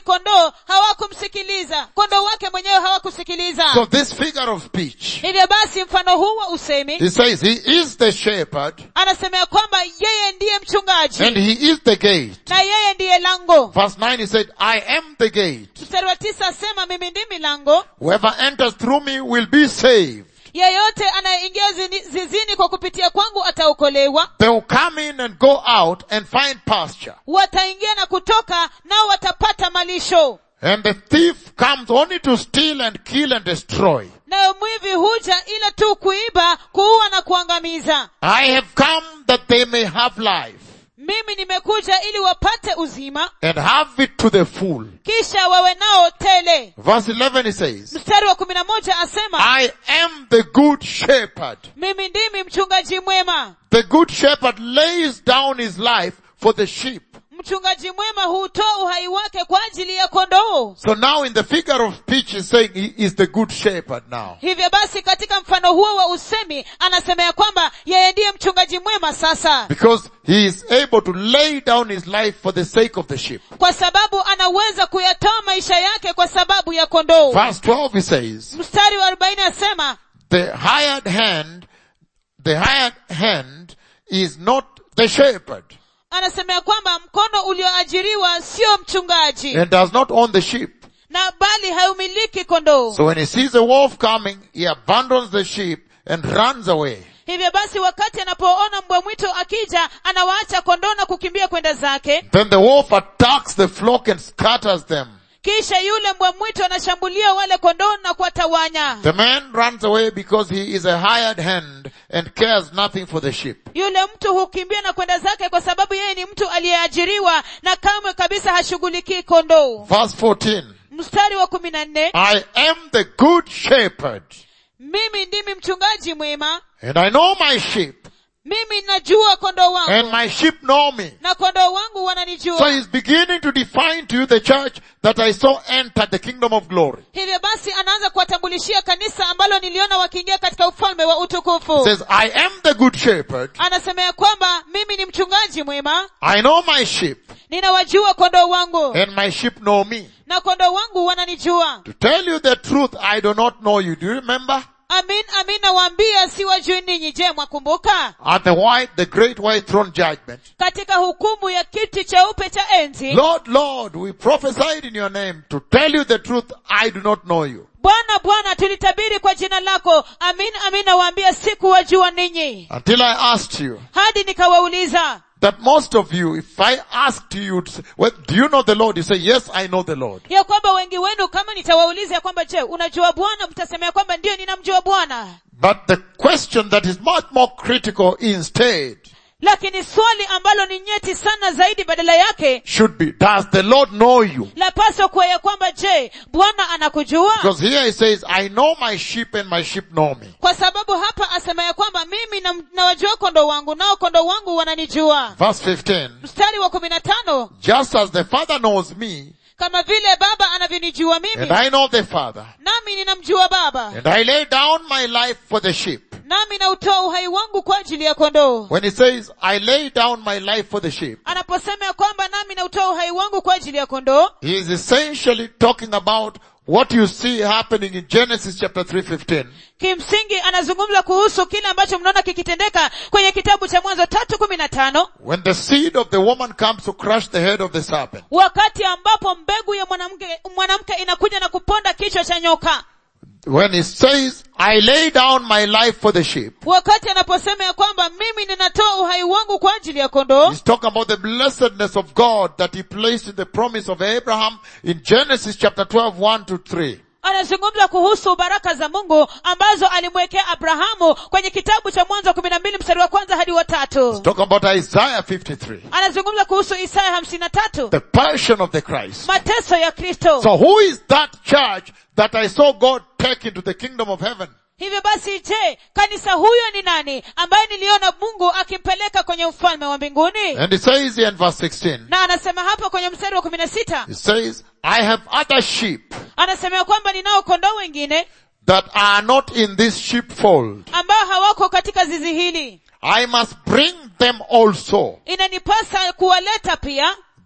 kondoo hawakumsikiliza kondoo wake mwenyewe hawakusikiliza So this figure of speech, hivyo basi mfano huu wa usemi he says he is the shepherd anasema ya kwamba yeye ndiye mchungaji and he is the gate. na yeye ndiye lango Verse 9 he said, I am the gate. mstari wa tisa asema mimi ndimi lango Whoever enters through me will be saved. yeyote anayeingia zini- zizini kwa kupitia kwangu ataokolewa They will come in and go out and find pasture. wataingia na kutoka nao watapata malisho And the thief comes only to steal and kill and destroy. nayo mwivi huja ila tu kuiba kuua na kuangamiza I have come that they may have life mimi nimekuja ili wapate uzima and have it to the full. kisha wawe nao tele Verse 11 he says, mstari wa kumi na moja asema I am the good shepherd. mimi ndimi mchungaji mwema The good shepherd lays down his life for the sheep. mchungaji mwema hutoa uhai wake kwa ajili ya kondoo So now in the figure of speech he's saying he is the good shepherd now. hivyo basi katika mfano huo wa usemi anasema ya kwamba yeye ndiye mchungaji mwema sasa Because he is able to lay down his life for the sake of the sheep. kwa sababu anaweza kuyatoa maisha yake kwa sababu ya kondoo Verse 12 he says, mstari wa arobaini asema the hired hand, the hired hand is not the shepherd anasema ya kwamba mkono ulioajiriwa sio mchungaji and does not own the sheep. na bali haumiliki kondoo So when he sees a wolf coming, he abandons the sheep and runs away. hivyo basi wakati anapoona mbwa mwitu akija anawaacha kondoo na kukimbia kwenda zake Then the wolf attacks the flock and scatters them. kisha yule mbwa mwitu anashambulia wale kondoo na kuwatawanya The man runs away because he is a hired hand and cares nothing for the sheep. yule mtu hukimbia na kwenda zake kwa sababu yeye ni mtu aliyeajiriwa na kamwe kabisa hashughulikii kondoo Verse 14. mstari wa kumi na nne I am the good shepherd mimi ndimi mchungaji mwema and I know my sheep mimi najua kondoo and wangu my sheep know me. na kondoo wangu So wananijua he's beginning to define to you the church that I saw enter the kingdom of glory. hivyo basi anaanza kuwatambulishia kanisa ambalo niliona wakiingia katika ufalme wa He utukufu says, I am the good shepherd. anasema ya kwamba mimi ni mchungaji mwema I know my sheep ninawajua kondoo wangu and my sheep know me. na kondoo wangu wananijua To tell you the truth, I do not know you. Do you remember? amin amin nawaambia siwajui ninyi je mwakumbuka At the white, the great white throne judgment. katika hukumu ya kiti cheupe cha enzi Lord, Lord, we prophesied in your name. To tell you the truth, I do not know you. bwana bwana tulitabiri kwa jina lako amin amin nawaambia sikuwajua ninyi Until I asked you hadi nikawauliza that most of you, if I asked you, you'd say, well, do you know the Lord? You say, yes, I know the Lord. ya kwamba wengi wenu kama nitawauliza ya kwamba je unajua bwana mtasema ya kwamba ndiyo ninamjua bwana But the question that is much more critical instead lakini swali ambalo ni nyeti sana zaidi badala yake should be, does the Lord know you? lapaswa kuwa ya kwamba je bwana anakujua Because here he says, I know my sheep and my sheep know me. kwa sababu hapa asema ya kwamba mimi na- nawajua kondoo wangu nao kondoo wangu wananijua Verse 15, mstari wa kumi na tano just as the Father knows me, kama vile baba anavyonijua and mimi I know the Father, nami ninamjua baba and I lay down my life for the sheep. nami nautoa uhai wangu kwa ajili ya kondoo When he says, I lay down my life for the sheep, anaposema ya kwamba nami nautoa uhai wangu kwa ajili ya kondoo he is essentially talking about what you see happening in Genesis chapter 3:15. kimsingi anazungumza kuhusu kile ambacho mnaona kikitendeka kwenye kitabu cha mwanzo tatu kumi na tano When the seed of the woman comes to crush the head of the serpent. wakati ambapo mbegu ya mwanamke mwanamke inakuja na kuponda kichwa cha nyoka When he says, I lay down my life for the sheep, wakati anaposema ya kwamba mimi ninatoa uhai wangu kwa ajili ya kondoo he's talking about the blessedness of God that he placed in the promise of Abraham in Genesis chapter 12, 1 to 3. anazungumza kuhusu baraka za mungu ambazo alimwekea abrahamu kwenye kitabu cha mwanzo kumi na mbili mstari wa kwanza hadi wa tatu Talking about Isaiah 53. anazungumza kuhusu isaya hamsini na tatu The passion of the Christ. mateso ya kristo So who is that church that I saw God take into the kingdom of heaven? hivyo basi je kanisa huyo ni nani ambaye niliona mungu akimpeleka kwenye ufalme wa mbinguni And it says here in verse 16, na anasema hapa kwenye mstari wa kumi na sita it says, I have other sheep anasema ya kwamba ninao kondoo wengine that are not in this sheepfold. ambao hawako katika zizi hili I must bring them also inanipasa kuwaleta pia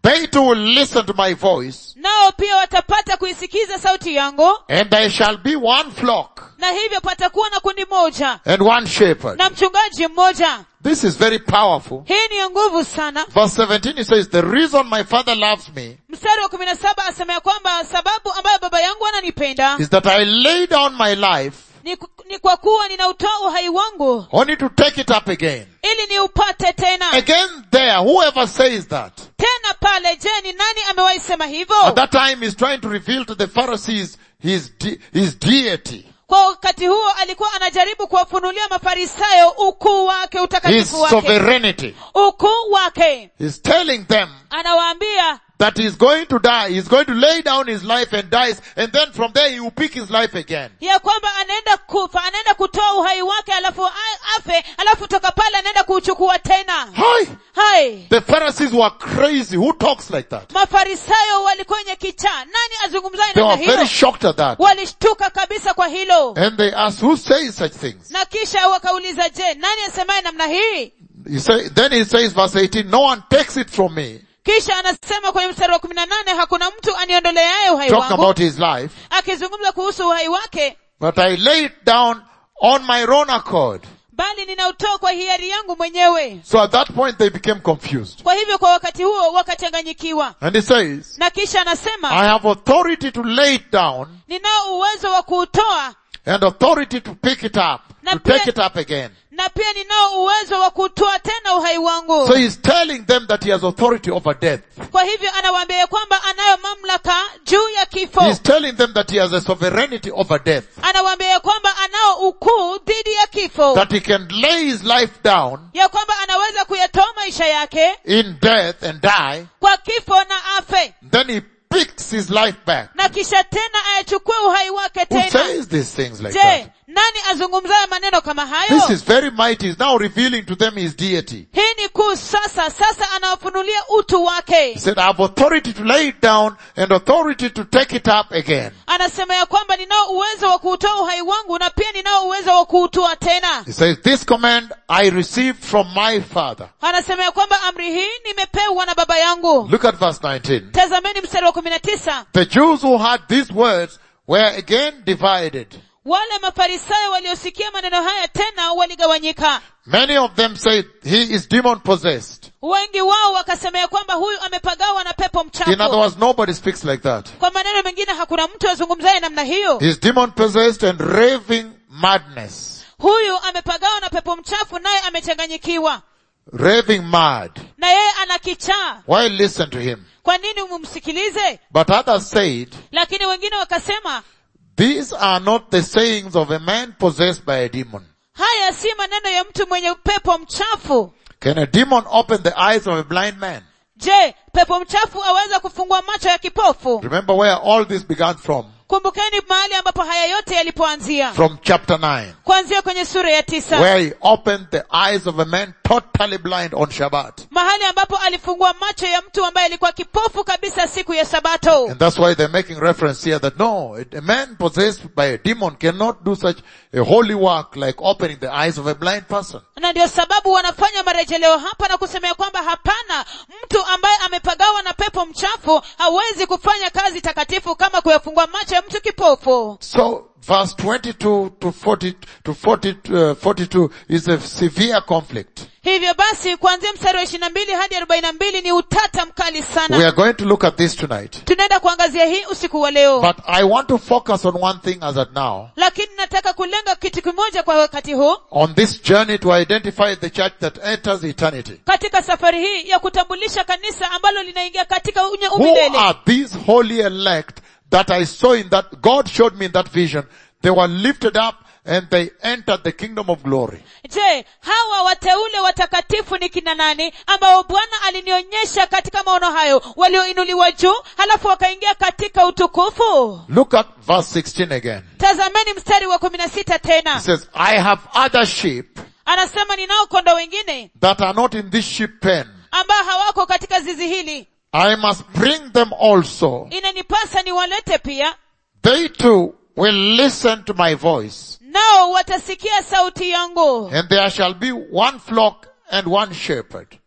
they too will listen to my voice, nao pia watapata kuisikiza sauti yangu and there shall be one flock na hivyo patakuwa na kundi moja and one shepherd. na mchungaji mmoja This is very powerful. hii ni ya nguvu sana Verse 17 it says, the reason my father loves me mstari wa kumi na saba asema ya kwamba sababu ambayo baba yangu ananipenda is that I lay down my life ni, ni kwa kuwa ninautoa uhai wangu only to take it up again. ili niupate tena Again there, whoever says that, tena pale je ni nani amewahi sema at hivyo that time he's trying to reveal to the Pharisees his, de- his deity, kwa wakati huo alikuwa anajaribu kuwafunulia mafarisayo ukuu wake his utakatifu wake sovereignty. ukuu wake He's telling them anawaambia that he's going to die, he's going to lay down his life and dies, and then from there he will pick his life again. ya kwamba anaenda kufa anaenda kutoa uhai wake alafu a- afe alafu toka pale anaenda kuuchukua tena Hi! hai The Pharisees were crazy. Who talks like that? mafarisayo walikuwa wenye kichaa nani azungumzaye They namna were very hiyo shocked at that. walishtuka kabisa kwa hilo And they asked, who says such things? na kisha wakauliza je nani asemaye namna hii He say, then he says verse 18, no one takes it from me. kisha anasema kwenye mstari wa kumi na nane hakuna mtu aniondoleaye uhai Talking wangu about his life. akizungumza kuhusu uhai wake But I lay it down on my own accord. bali ninautoa kwa hiari yangu mwenyewe So at that point they became confused. kwa hivyo kwa wakati huo wakachanganyikiwa And he says, na kisha anasema I have authority to lay it down ninao uwezo wa kuutoa and authority to pick it up, Na to pia- take it up again. na pia ninao uwezo wa kutoa tena uhai wangu So he's telling them that he has authority over death. kwa hivyo anawaambia ya kwamba anayo mamlaka juu ya kifo He's telling them that he has a sovereignty over death. anawaambia ya kwamba anao ukuu dhidi ya kifo That he can lay his life down ya kwamba anaweza kuyatoa maisha yake in death and die. kwa kifo na afe Then he picks his life back. na kisha tena ayachukue uhai wake Who tena says these things like je that? nani azungumzaye maneno kama This hayo is very mighty. He's now revealing to them his deity. hii ni kuu sasa sasa anawafunulia utu He wake said, I have authority to lay it down and authority to take it up again. anasema ya kwamba ninao uwezo wa kuutoa uhai wangu na pia ninao uwezo wa kuutua tena He says, this command I received from my father. anasema ya kwamba amri hii nimepewa na baba yangu Look at verse 19. tazameni mstari wa kumi na tisa The Jews who heard these words were again divided. wale mafarisayo waliosikia maneno haya tena waligawanyika Many of them said he is demon possessed. wengi wao wakasema ya kwamba huyu amepagawa na pepo In other mchafu words, nobody speaks like that. kwa maneno mengine hakuna mtu azungumzaye namna hiyo He's demon possessed and raving madness. huyu amepagawa na pepo mchafu naye amechanganyikiwa Raving mad. na yeye ana kichaa Why listen to him? kwa nini mumsikilize But others said, lakini wengine wakasema these are not the sayings of a man possessed by a demon. haya si maneno ya mtu mwenye pepo mchafu Can a demon open the eyes of a blind man? je pepo mchafu aweza kufungua macho ya kipofu Remember where all this began from? kumbukeni mahali ambapo haya yote yalipoanzia From chapter 9. kuanzia kwenye sura ya tisa Where he opened the eyes of a man totally blind on Shabbat. mahali ambapo alifungua macho ya mtu ambaye alikuwa kipofu kabisa siku ya sabato And that's why they're making reference here that no, a man possessed by a demon cannot do such a holy work like opening the eyes of a blind person. na ndio sababu wanafanya marejeleo hapa na kusemea kwamba hapana mtu ambaye amepagawa na pepo mchafu hawezi kufanya kazi takatifu kama kuyafungua macho ya mtu kipofu So verse 22 to 40 to 40, uh, 42 is a severe conflict. hivyo basi kuanzia mstari wa ishiri na mbili hadi arobaini na mbili ni utata mkali We sana are going to look at this tonight. tunaenda kuangazia hii usiku wa leo But I want to focus on one thing as at now. lakini nataka kulenga kitu kimoja kwa wakati huu On this journey to identify the church that enters eternity. katika safari hii ya kutambulisha kanisa ambalo linaingia katika unye Who umilele are these holy elect that I saw in that, God showed me in that vision. They were lifted up and they entered the kingdom of glory. je hawa wateule watakatifu ni kina nani ambao bwana alinionyesha katika maono hayo walioinuliwa juu halafu wakaingia katika utukufu Look at verse 16 again. tazameni mstari wa kumi na sita It tena says, I have other sheep anasema ninao kondo wengine that are not in this sheep pen. ambao hawako katika zizi hili I must bring them also. inanipasa niwalete pia They too will listen to my voice. nao watasikia sauti yangu And there shall be one flock and one shepherd.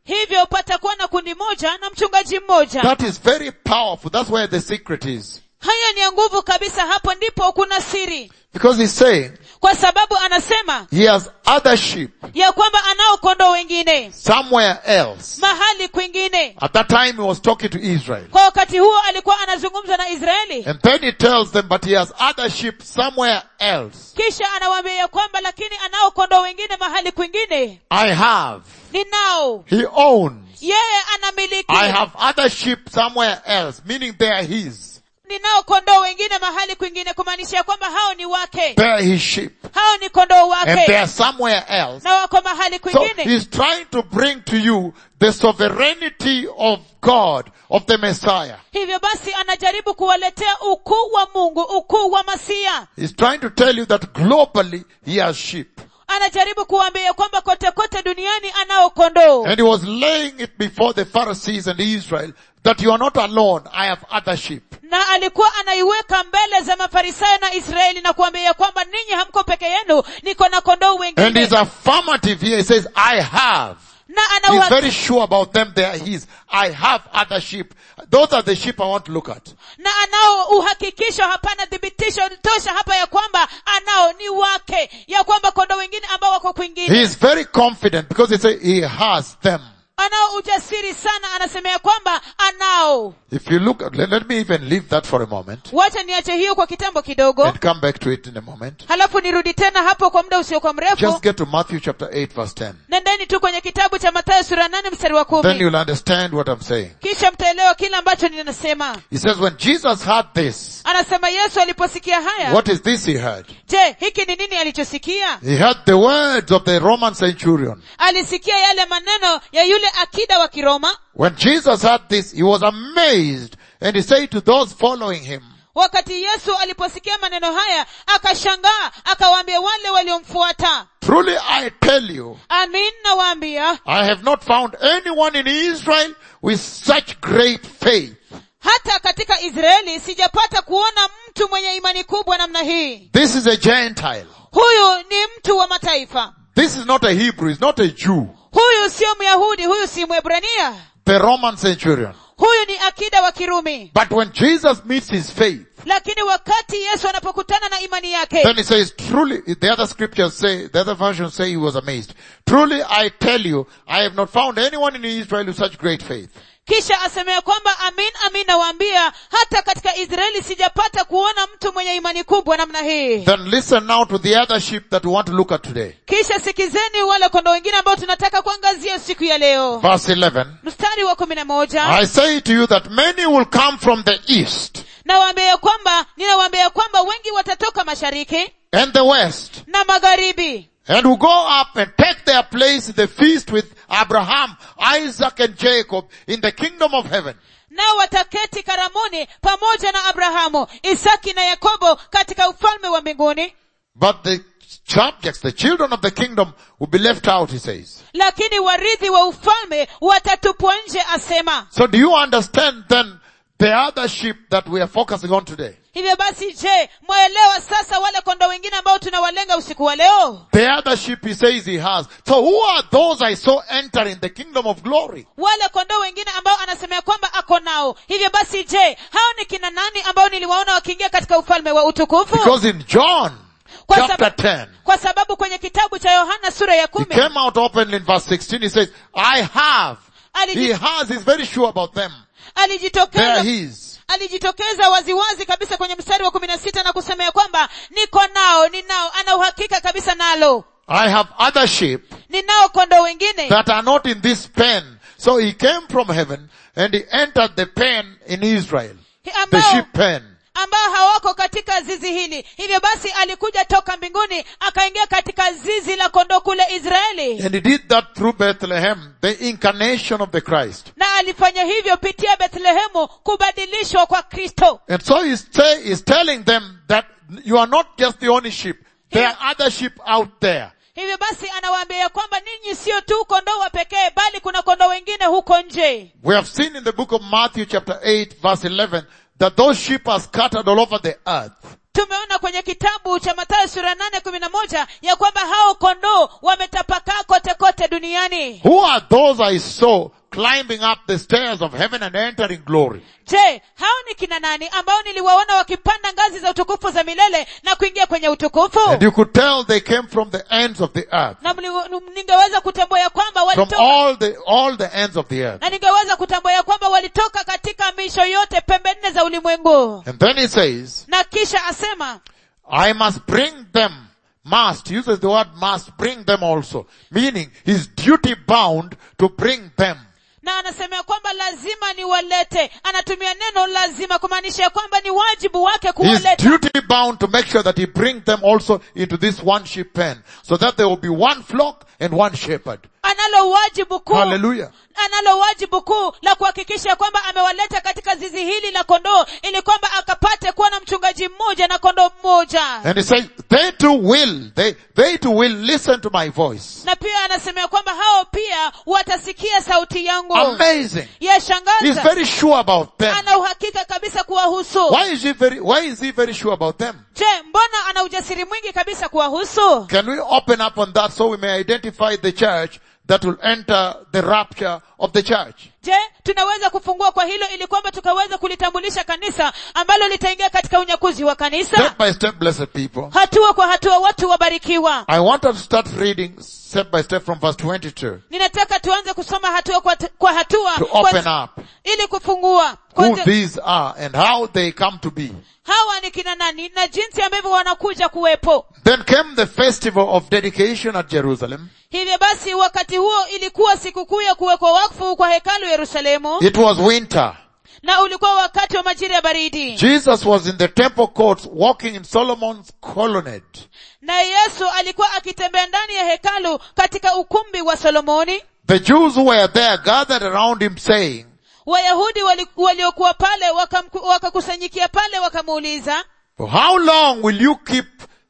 hivyo patakuwa na kundi moja na mchungaji mmoja That is very powerful. That's where the secret is. haya ni ya nguvu kabisa hapo ndipo kuna siri Because he's saying kwa sababu anasema he has other sheep ya kwamba anao kondoo wengine somewhere else. mahali kwingine At that time he was talking to Israel. kwa wakati huo alikuwa anazungumza na israeli And then he tells them, but he has other sheep somewhere else. kisha anawaambia ya kwamba lakini anao kondoo wengine mahali kwingine I have. ninao He owns. yeye anamiliki I have other sheep somewhere else, meaning they are his. ninao kondoo wengine mahali kwingine kumaanisha ya kwamba hao ni wake They are his sheep. hao ni kondoo And they wake are somewhere else. na wako mahali So kwingine he's trying to bring to you the sovereignty of God, of the Messiah. hivyo basi anajaribu kuwaletea ukuu wa mungu ukuu wa masia He's trying to tell you that globally he has sheep. anajaribu kuwaambia kwamba kote kote duniani anao kondoo And he was laying it before the Pharisees and Israel that you are not alone. I have other sheep. na alikuwa anaiweka mbele za mafarisayo na israeli na kuambia kwamba ninyi hamko peke yenu niko na kondoo And wengine he's affirmative here. He says, I have. na He's ana very sure about them. They are his. I have other sheep. Those are the sheep I want to look at. na anao uhakikisho hapana thibitisho tosha hapa ya kwamba anao ni wake ya kwamba kondoo wengine ambao wako He kwingine is very confident because he says he has them. anao ujasiri sana anasema ya kwamba anao If you look, let, let me even leave that for a moment wacha niache hiyo kwa kitambo kidogo and come back to it in a moment. halafu nirudi tena hapo kwa muda usiokuwa mrefu Just get to Matthew chapter 8 verse 10. nendeni tu kwenye kitabu cha matayo sura nane mstari wa Then kumi you'll understand what I'm saying. kisha mtaelewa kile ambacho ninasema He says when Jesus heard this, anasema yesu aliposikia haya what is this he heard? je hiki ni nini alichosikia He heard the words of the Roman centurion. alisikia yale maneno ya yule akida wa kiroma When Jesus heard this, he was amazed and he said to those following him, wakati yesu aliposikia maneno haya akashangaa akawaambia wale waliomfuata truly I tell you, amin nawaambia I have not found anyone in Israel with such great faith. hata katika israeli sijapata kuona mtu mwenye imani kubwa namna hii This is a Gentile. huyu ni mtu wa mataifa This is not a Hebrew, it's not a Jew. huyu sio myahudi huyu si mwebrania The Roman centurion. huyu ni akida wa kirumi But when Jesus meets his faith, lakini wakati yesu anapokutana na imani yake then he says, truly, the other scriptures say, the other versions say he was amazed. Truly I tell you, I have not found anyone in Israel with such great faith. kisha asemea kwamba amin amin nawaambia hata katika israeli sijapata kuona mtu mwenye imani kubwa namna hii Then listen now to the other sheep that we want to look at today. kisha sikizeni wale kondoo wengine ambao tunataka kuangazia siku ya leo Verse 11. mstari wa kumi na moja I say to you that many will come from the east nawaambia ya kwamba ninawaambia ya kwamba wengi watatoka mashariki and the west na magharibi and will go up and take their place in the feast with Abraham, Isaac and Jacob in the kingdom of heaven. nao wataketi karamuni pamoja na abrahamu isaki na yakobo katika ufalme wa mbinguni But the subjects, the children of the kingdom will be left out, he says. lakini warithi wa ufalme watatupwa nje asema So do you understand then the other sheep that we are focusing on today? hivyo basi je mwaelewa sasa wale kondoo wengine ambao tunawalenga usiku wa leo The other sheep he says he has. So who are those I saw entering the kingdom of glory? wale kondoo wengine ambao anasemea kwamba ako nao hivyo basi je hao ni kina nani ambao niliwaona wakiingia katika ufalme wa utukufu Because in John Kwa chapter sababu- 10, kwa sababu kwenye kitabu cha yohana sura ya he kumi came out openly in verse 16. He says, I have. He aliji- has. He's very sure about them. They are alijitokeza his. alijitokeza waziwazi kabisa kwenye mstari wa kumi na sita na kusema ya kwamba niko nao ninao ana uhakika kabisa nalo I have other sheep ninao kondoo wengine that are not in this pen. So he came from heaven and he entered the pen in Israel. The ambao, sheep pen. ambao hawako katika zizi hili hivyo basi alikuja toka mbinguni akaingia katika zizi la kondoo kule israeli And he did that through Bethlehem, the incarnation of the Christ. na alifanya hivyo pitia bethlehemu kubadilishwa kwa kristo And so he's, say, he's telling them that you are not just the only sheep. There are other sheep out there. hivyo basi anawaambia ya kwamba ninyi sio tu kondoo wa pekee bali kuna kondoo wengine huko nje We have seen in the book of Matthew chapter 8 verse 11 that those sheep are scattered all over the earth. tumeona kwenye kitabu cha mathayo sura nane kumi na moja ya kwamba hao kondoo wametapakaa kote kote duniani Who are those I saw climbing up the stairs of heaven and entering glory? je hao ni kina nani ambao niliwaona wakipanda ngazi za utukufu za milele na kuingia kwenye utukufu And you could tell they came from the ends of the earth. na mli- ningeweza kutambua ya kwamba From walitoka all the, all the ends of the earth. na ningeweza kutambua ya kwamba walitoka katika misho yote pembe nne za ulimwengu And then he says, na kisha asema I must bring them, must, he uses the word must, bring them also. Meaning, he's duty bound to bring them. na anasema ya kwamba lazima niwalete anatumia neno lazima kumaanisha ya kwamba ni wajibu wake He's kuwaleta duty bound to make sure that he bring them also into this one sheep pen. So that there will be one flock and one shepherd. analo wajibu kuu Hallelujah. analo wajibu kuu la kuhakikisha kwamba amewaleta katika zizi hili la kondoo ili kwamba akapate kuwa na mchungaji mmoja na kondoo mmoja And he says, they too will, they, they too will listen to my voice. na pia anasema ya kwamba hao pia watasikia sauti yangu Amazing. He's yashangaza very sure about them. ana uhakika kabisa kuwahusu Why is he very, why is he very sure about them? je mbona ana ujasiri mwingi kabisa kuwahusu Can we open up on that so we may identify the church that will enter the rapture of the church? je tunaweza kufungua kwa hilo ili kwamba tukaweza kulitambulisha kanisa ambalo litaingia katika unyakuzi wa kanisa Step by step, blessed people. hatua kwa hatua watu wabarikiwa I want us to start reading step by step from verse 22 ninataka tuanze kusoma hatua kwa, kwa hatua to kwa- open up ili kufungua who Kwanza, these are and how they come to be. hawa ni kina nani na jinsi ambavyo wanakuja kuwepo Then came the festival of dedication at Jerusalem. hivyo basi wakati huo ilikuwa sikukuu ya kuwekwa wakfu kwa hekalu yerusalemu It was winter. na ulikuwa wakati wa majira ya baridi Jesus was in the temple courts walking in Solomon's colonnade. na yesu alikuwa akitembea ndani ya hekalu katika ukumbi wa solomoni The Jews who were there gathered around him saying, wayahudi wali- waliokuwa pale wakamku- wakakusanyikia pale wakamuuliza For how long will you keep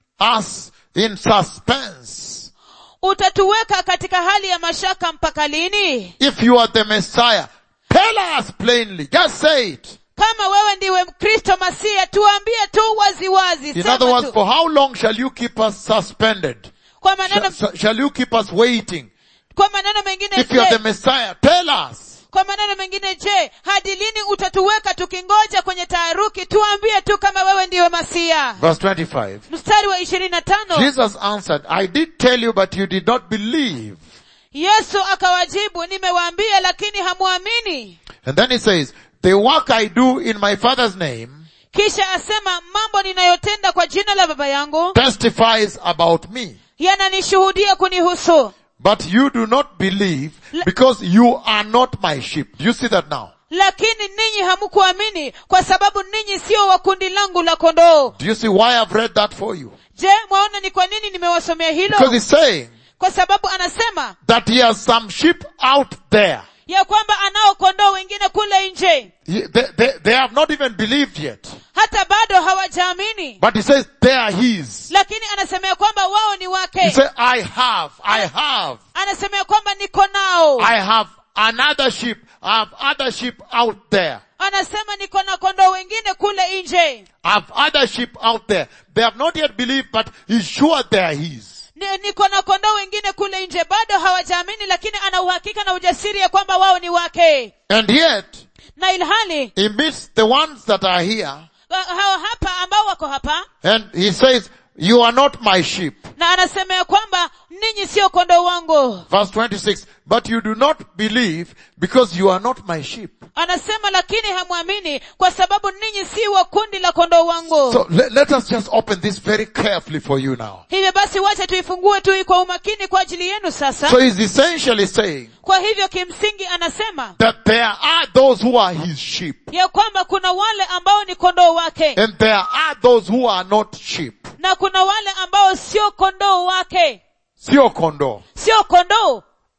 us in suspense? utatuweka katika hali ya mashaka mpaka lini If you are the Messiah, tell us plainly. Just say it. kama wewe ndiwe kristo masia tuambie tu waziwazi In sema other words, tu. for how long shall you keep us suspended? kwa maneno, Shall, shall you keep us waiting? kwa maneno mengine If you are the je, Messiah, tell us. kwa maneno mengine je hadi lini utatuweka tukingoja kwenye taharuki tuambie tu kama wewe ndiwe masia Verse 25. mstari wa ishirini na tano Jesus answered, I did tell you, but you did not believe. yesu akawajibu nimewaambia lakini hamwamini And then he says, the work I do in my Father's name kisha asema mambo ninayotenda kwa jina la baba yangu testifies about me. yananishuhudia kunihusu But you do not believe because you are not my sheep. Do you see that now? lakini ninyi hamkuamini kwa sababu ninyi sio wa kundi langu la kondoo Do you see why I've read that for you? je mwaona ni kwa nini nimewasomea Because hilo he's saying kwa sababu anasema that he has some sheep out there. ya kwamba anao kondoo wengine kule nje He- They, they, they have not even believed yet. hata bado hawajaamini But he says they are his. lakini anasemea kwamba wao ni He wake said, I have, I have, anasemea kwamba niko nao I have another sheep. I have other sheep out there. anasema niko na kondoo wengine kule nje I have other sheep out there. They have not yet believed, but he's sure they are his. Ni- niko na kondoo wengine kule nje bado hawajaamini lakini ana uhakika na ujasiri ya kwamba wao ni wake And yet, na ilhali he meets the ones that are here, wa- hao hapa ambao wako hapa and he says, you are not my sheep. na anasemea kwamba ninyi sio kondoo wangu Verse 26, but you do not believe because you are not my sheep. anasema lakini hamwamini kwa sababu ninyi si wa kundi la kondoo wangu So let, let us just open this very carefully for you now. hivyo basi wacha tuifungue tu kwa umakini kwa ajili yenu sasa So he's essentially saying kwa hivyo kimsingi anasema that there are those who are his sheep, ya kwamba kuna wale ambao ni kondoo wake and there are those who are not sheep. na kuna wale ambao sio kondoo wake Sio kondo. sio kondoo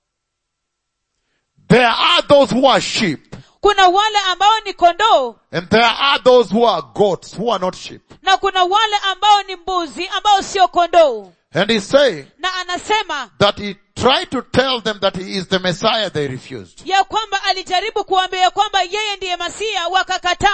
There are those who are sheep, kuna wale ambao ni kondoo and there are those who are goats, who are not sheep. na kuna wale ambao ni mbuzi ambao sio kondoo And he's saying na anasema that he tried to tell them that he is the Messiah, they refused. ya kwamba alijaribu kuambia kwamba yeye ndiye masia wakakataa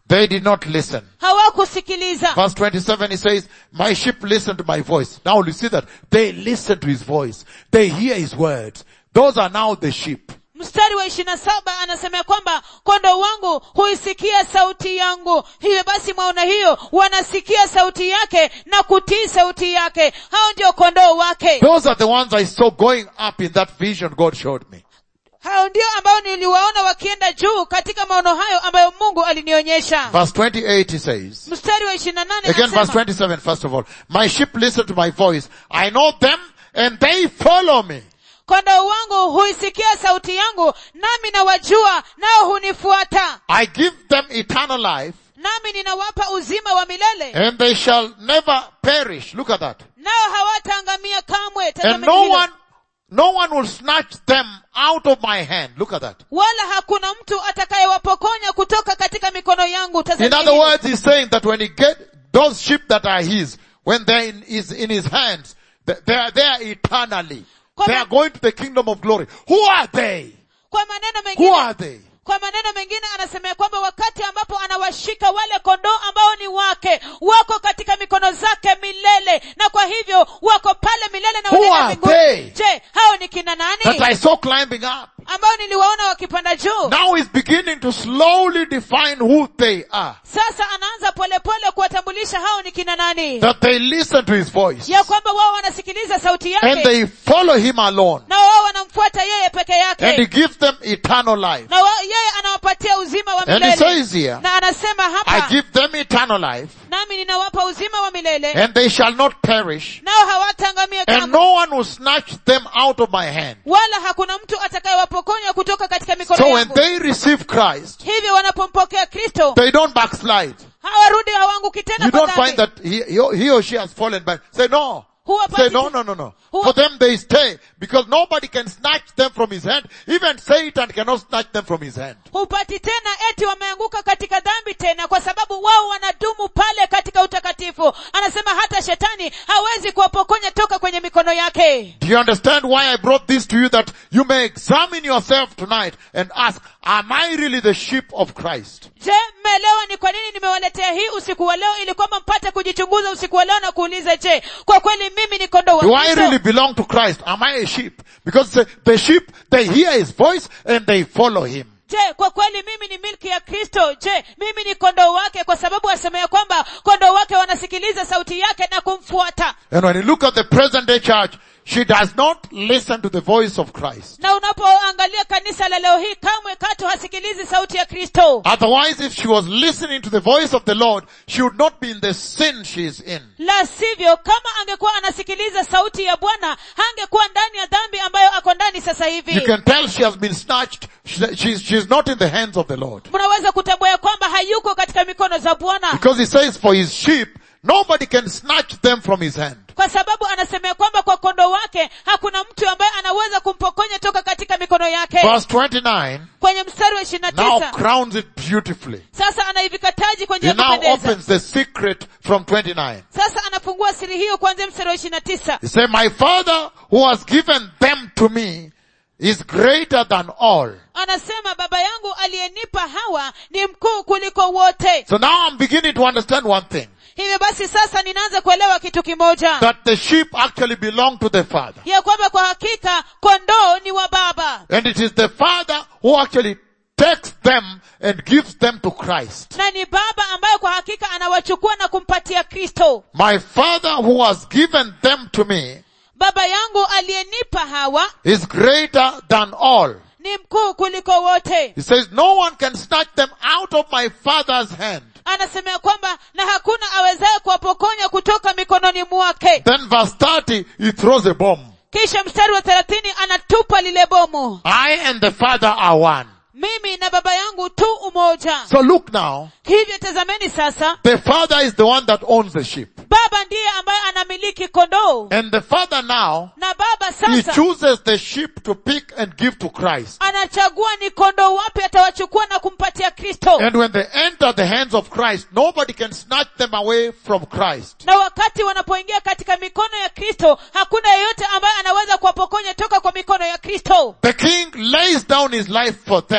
They did not listen. hawakusikiliza Verse 27 he says, my sheep listen to my voice. Now you see that they listen to his voice. They hear his words. Those are now the sheep. mstari wa ishiri na saba anasema ya kwamba kondoo wangu huisikia sauti yangu hivyo basi mwaona hiyo wanasikia sauti yake na kutii sauti yake hao ndio kondoo wake Those are the ones I saw going up in that vision God showed me. hao ndio ambao niliwaona wakienda juu katika maono hayo ambayo mungu alinionyesha Verse 28 he says, mstari wa ishiri na nane again verse anasema 27 first of all, my sheep listen to my voice. I know them and they follow me. kondoo wangu huisikia sauti yangu nami nawajua nao hunifuata I give them eternal life nami ninawapa uzima wa milele and they shall never perish. Look at that. nao hawataangamia kamwe And Tazameni no hilo. one, no one will snatch them out of my hand. Look at that. wala hakuna mtu atakayewapokonya kutoka katika mikono yangu In Tazameni other hilo. words, he's saying that when he get those sheep that are his, when they're in his, in his hands, they they are there eternally. Kwa They ma- are going to the kingdom of glory. Who are they? kwa maneno Who mengine are they? kwa maneno mengine anasema ya kwamba wakati ambapo anawashika wale kondoo ambao ni wake wako katika mikono zake milele na kwa hivyo wako pale milele na Who wanaenda are mbinguni they? je hao ni kina That nani I saw climbing up. ambao niliwaona wakipanda juu Now he's beginning to slowly define who they are. sasa anaanza polepole kuwatambulisha hao ni kina nani That they listen to his voice. ya kwamba wao wanasikiliza sauti And yake they follow him alone. na wao wanamfuata yeye peke And he yake gives them eternal life. na wa- yeye anawapatia uzima wa And he milele says here, na anasema I hapa give them eternal life nami ninawapa uzima wa milele and they shall not perish nao hawataangamia and kamwe no one will snatch them out of my hand. wala hakuna mtu atakayewapokonya kutoka katika mikono So when yangu they receive Christ, hivyo wanapompokea kristo they don't backslide. hawarudi hawanguki tena You kwa don't find dhambi that he, he he or she has fallen back. Say no. Huwapati Say no, te- no, no, no. Huwa- For them they stay because nobody can snatch them from his hand. Even Satan cannot snatch them from his hand. hupati tena eti wameanguka katika dhambi tena kwa sababu wao wanadumu pale katika utakatifu anasema hata shetani hawezi kuwapokonya toka kwenye mikono yake Do you understand why I brought this to you that you may examine yourself tonight and ask, am I really the sheep of Christ? je mmeelewa ni kwa nini nimewaletea hii usiku wa leo ili kwamba mpate kujichunguza usiku wa leo na kuuliza je kwa kweli mimi ni kondoo Do wa I Kristo? really belong to Christ? Am I a sheep? Because the, the sheep, they hear his voice and they follow him. je kwa kweli mimi ni milki ya kristo je mimi ni kondoo wake kwa sababu asema ya kwamba kondoo wake wanasikiliza sauti yake na kumfuata And when you look at the present day church, she does not listen to the voice of Christ. na unapoangalia kanisa la leo hii kamwe katu hasikilizi sauti ya kristo Otherwise, if she was listening to the voice of the Lord, she would not be in the sin she is in. la sivyo kama angekuwa anasikiliza sauti ya bwana hangekuwa ndani ya dhambi ambayo ako ndani sasa You hivi can tell she has been snatched. She- She's, she's not in the hands of the Lord. mnaweza kutambua ya kwamba hayuko katika mikono za bwana Because he says for his sheep, nobody can snatch them from his hand. kwa sababu anasema ya kwamba kwa kondoo wake hakuna mtu ambaye anaweza kumpokonya toka katika mikono yake Verse 29 kwenye mstari wa ishirini na now tisa crowns it beautifully. sasa anaivika taji kwa njia He ya now kupendeza opens the secret from 29. sasa anafungua siri hiyo kuanzia mstari wa ishirini na tisa He said, my father who has given them to me is greater than all. anasema baba yangu aliyenipa hawa ni mkuu kuliko wote So now I'm beginning to understand one thing. hivyo basi sasa ninaanza kuelewa kitu kimoja That the sheep actually belong to the father. ya kwamba kwa hakika kondoo ni wa baba And it is the father who actually takes them and gives them to Christ. na ni baba ambaye kwa hakika anawachukua na kumpatia kristo My father who has given them to me baba yangu aliyenipa hawa is greater than all. ni mkuu kuliko wote He says, no one can snatch them out of my father's hand. anasema ya kwamba na hakuna awezaye kuwapokonya kutoka mikononi mwake Then verse 30, he throws a bomb. kisha mstari wa thelathini anatupa lile bomu I and the father are one. mimi na baba yangu tu umoja So look now, hivyo tazameni sasa the father is the one that owns the sheep. baba ndiye ambaye anamiliki kondoo And the father now, na baba he sasa chooses the sheep to pick and give to Christ. anachagua ni kondoo wapi atawachukua na kumpatia kristo And when they enter the hands of Christ, nobody can snatch them away from Christ. na wakati wanapoingia katika mikono ya kristo hakuna yeyote ambaye anaweza kuwapokonya toka kwa mikono ya kristo The king lays down his life for them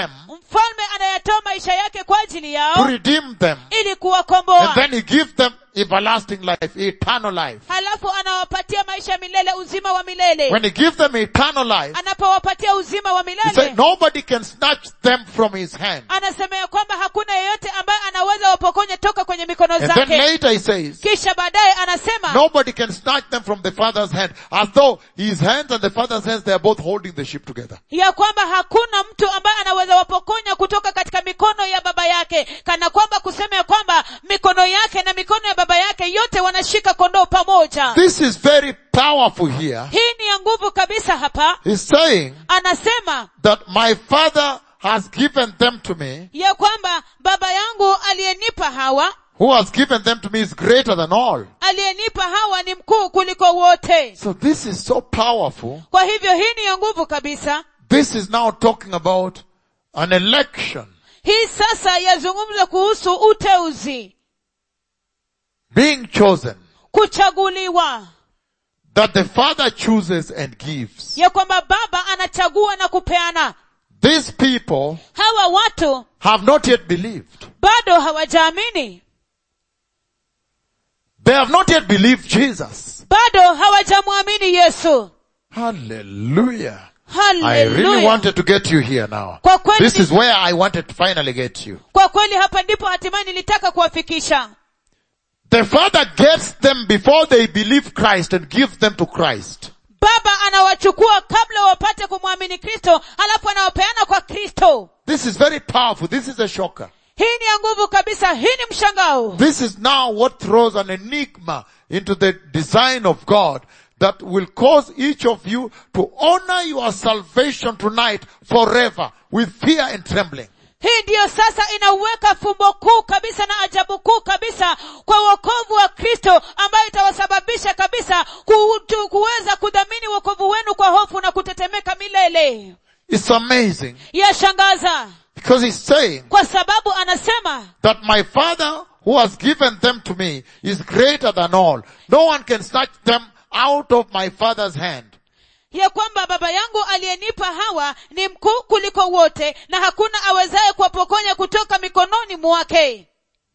mfalme anayatoa maisha yake kwa ajili to yao redeem them. ili And kuwakomboa then he gives them everlasting life, eternal life. halafu anawapatia maisha milele uzima wa milele When he gives them eternal life, anapowapatia uzima wa he milele said nobody can snatch them from his hand. anasema ya kwamba hakuna yeyote ambaye anaweza wapokonye toka kwenye mikono And then zake later he says, kisha baadaye anasema nobody can snatch them from the father's hand. As though his hands and the father's hands, they are both holding the ship together. ya kwamba hakuna mtu ambaye anaweza wapokonya kutoka katika mikono ya baba yake kana kwamba kusema ya kwamba mikono yake na mikono ya baba yake yote wanashika kondoo pamoja This is very powerful here. hii ni ya nguvu kabisa hapa He's saying anasema that my father has given them to me. ya kwamba baba yangu aliyenipa hawa Who has given them to me is greater than all. aliyenipa hawa ni mkuu kuliko wote So this is so powerful. kwa hivyo hii ni ya nguvu kabisa This is now talking about an election. hii sasa yazungumza kuhusu uteuzi Being chosen. kuchaguliwa That the father chooses and gives. ya kwamba baba anachagua na kupeana These people hawa watu have not yet believed. bado hawajaamini They have not yet believed Jesus. bado hawajamwamini yesu Hallelujah. I really haleluya wanted to get you here now. Kwa kweli This ni- is where I wanted to finally get you. kwa kweli hapa ndipo hatimaye nilitaka kuwafikisha The Father gets them before they believe Christ and gives them to Christ. baba anawachukua kabla wapate kumwamini kristo halafu anawapeana kwa kristo This is very powerful. This is a shocker. hii ni ya nguvu kabisa hii ni mshangao This is now what throws an enigma into the design of God that will cause each of you to honor your salvation tonight forever with fear and trembling. hii ndiyo sasa inauweka fumbo kuu kabisa na ajabu kuu kabisa kwa wokovu wa kristo ambayo itawasababisha kabisa kutu, kuweza kudhamini wokovu wenu kwa hofu na kutetemeka milele It's amazing yashangaza because he's saying kwa sababu anasema that my father who has given them to me is greater than all. No one can snatch them out of my father's hand. ya kwamba baba yangu aliyenipa hawa ni mkuu kuliko wote na hakuna awezaye kuwapokonya kutoka mikononi mwake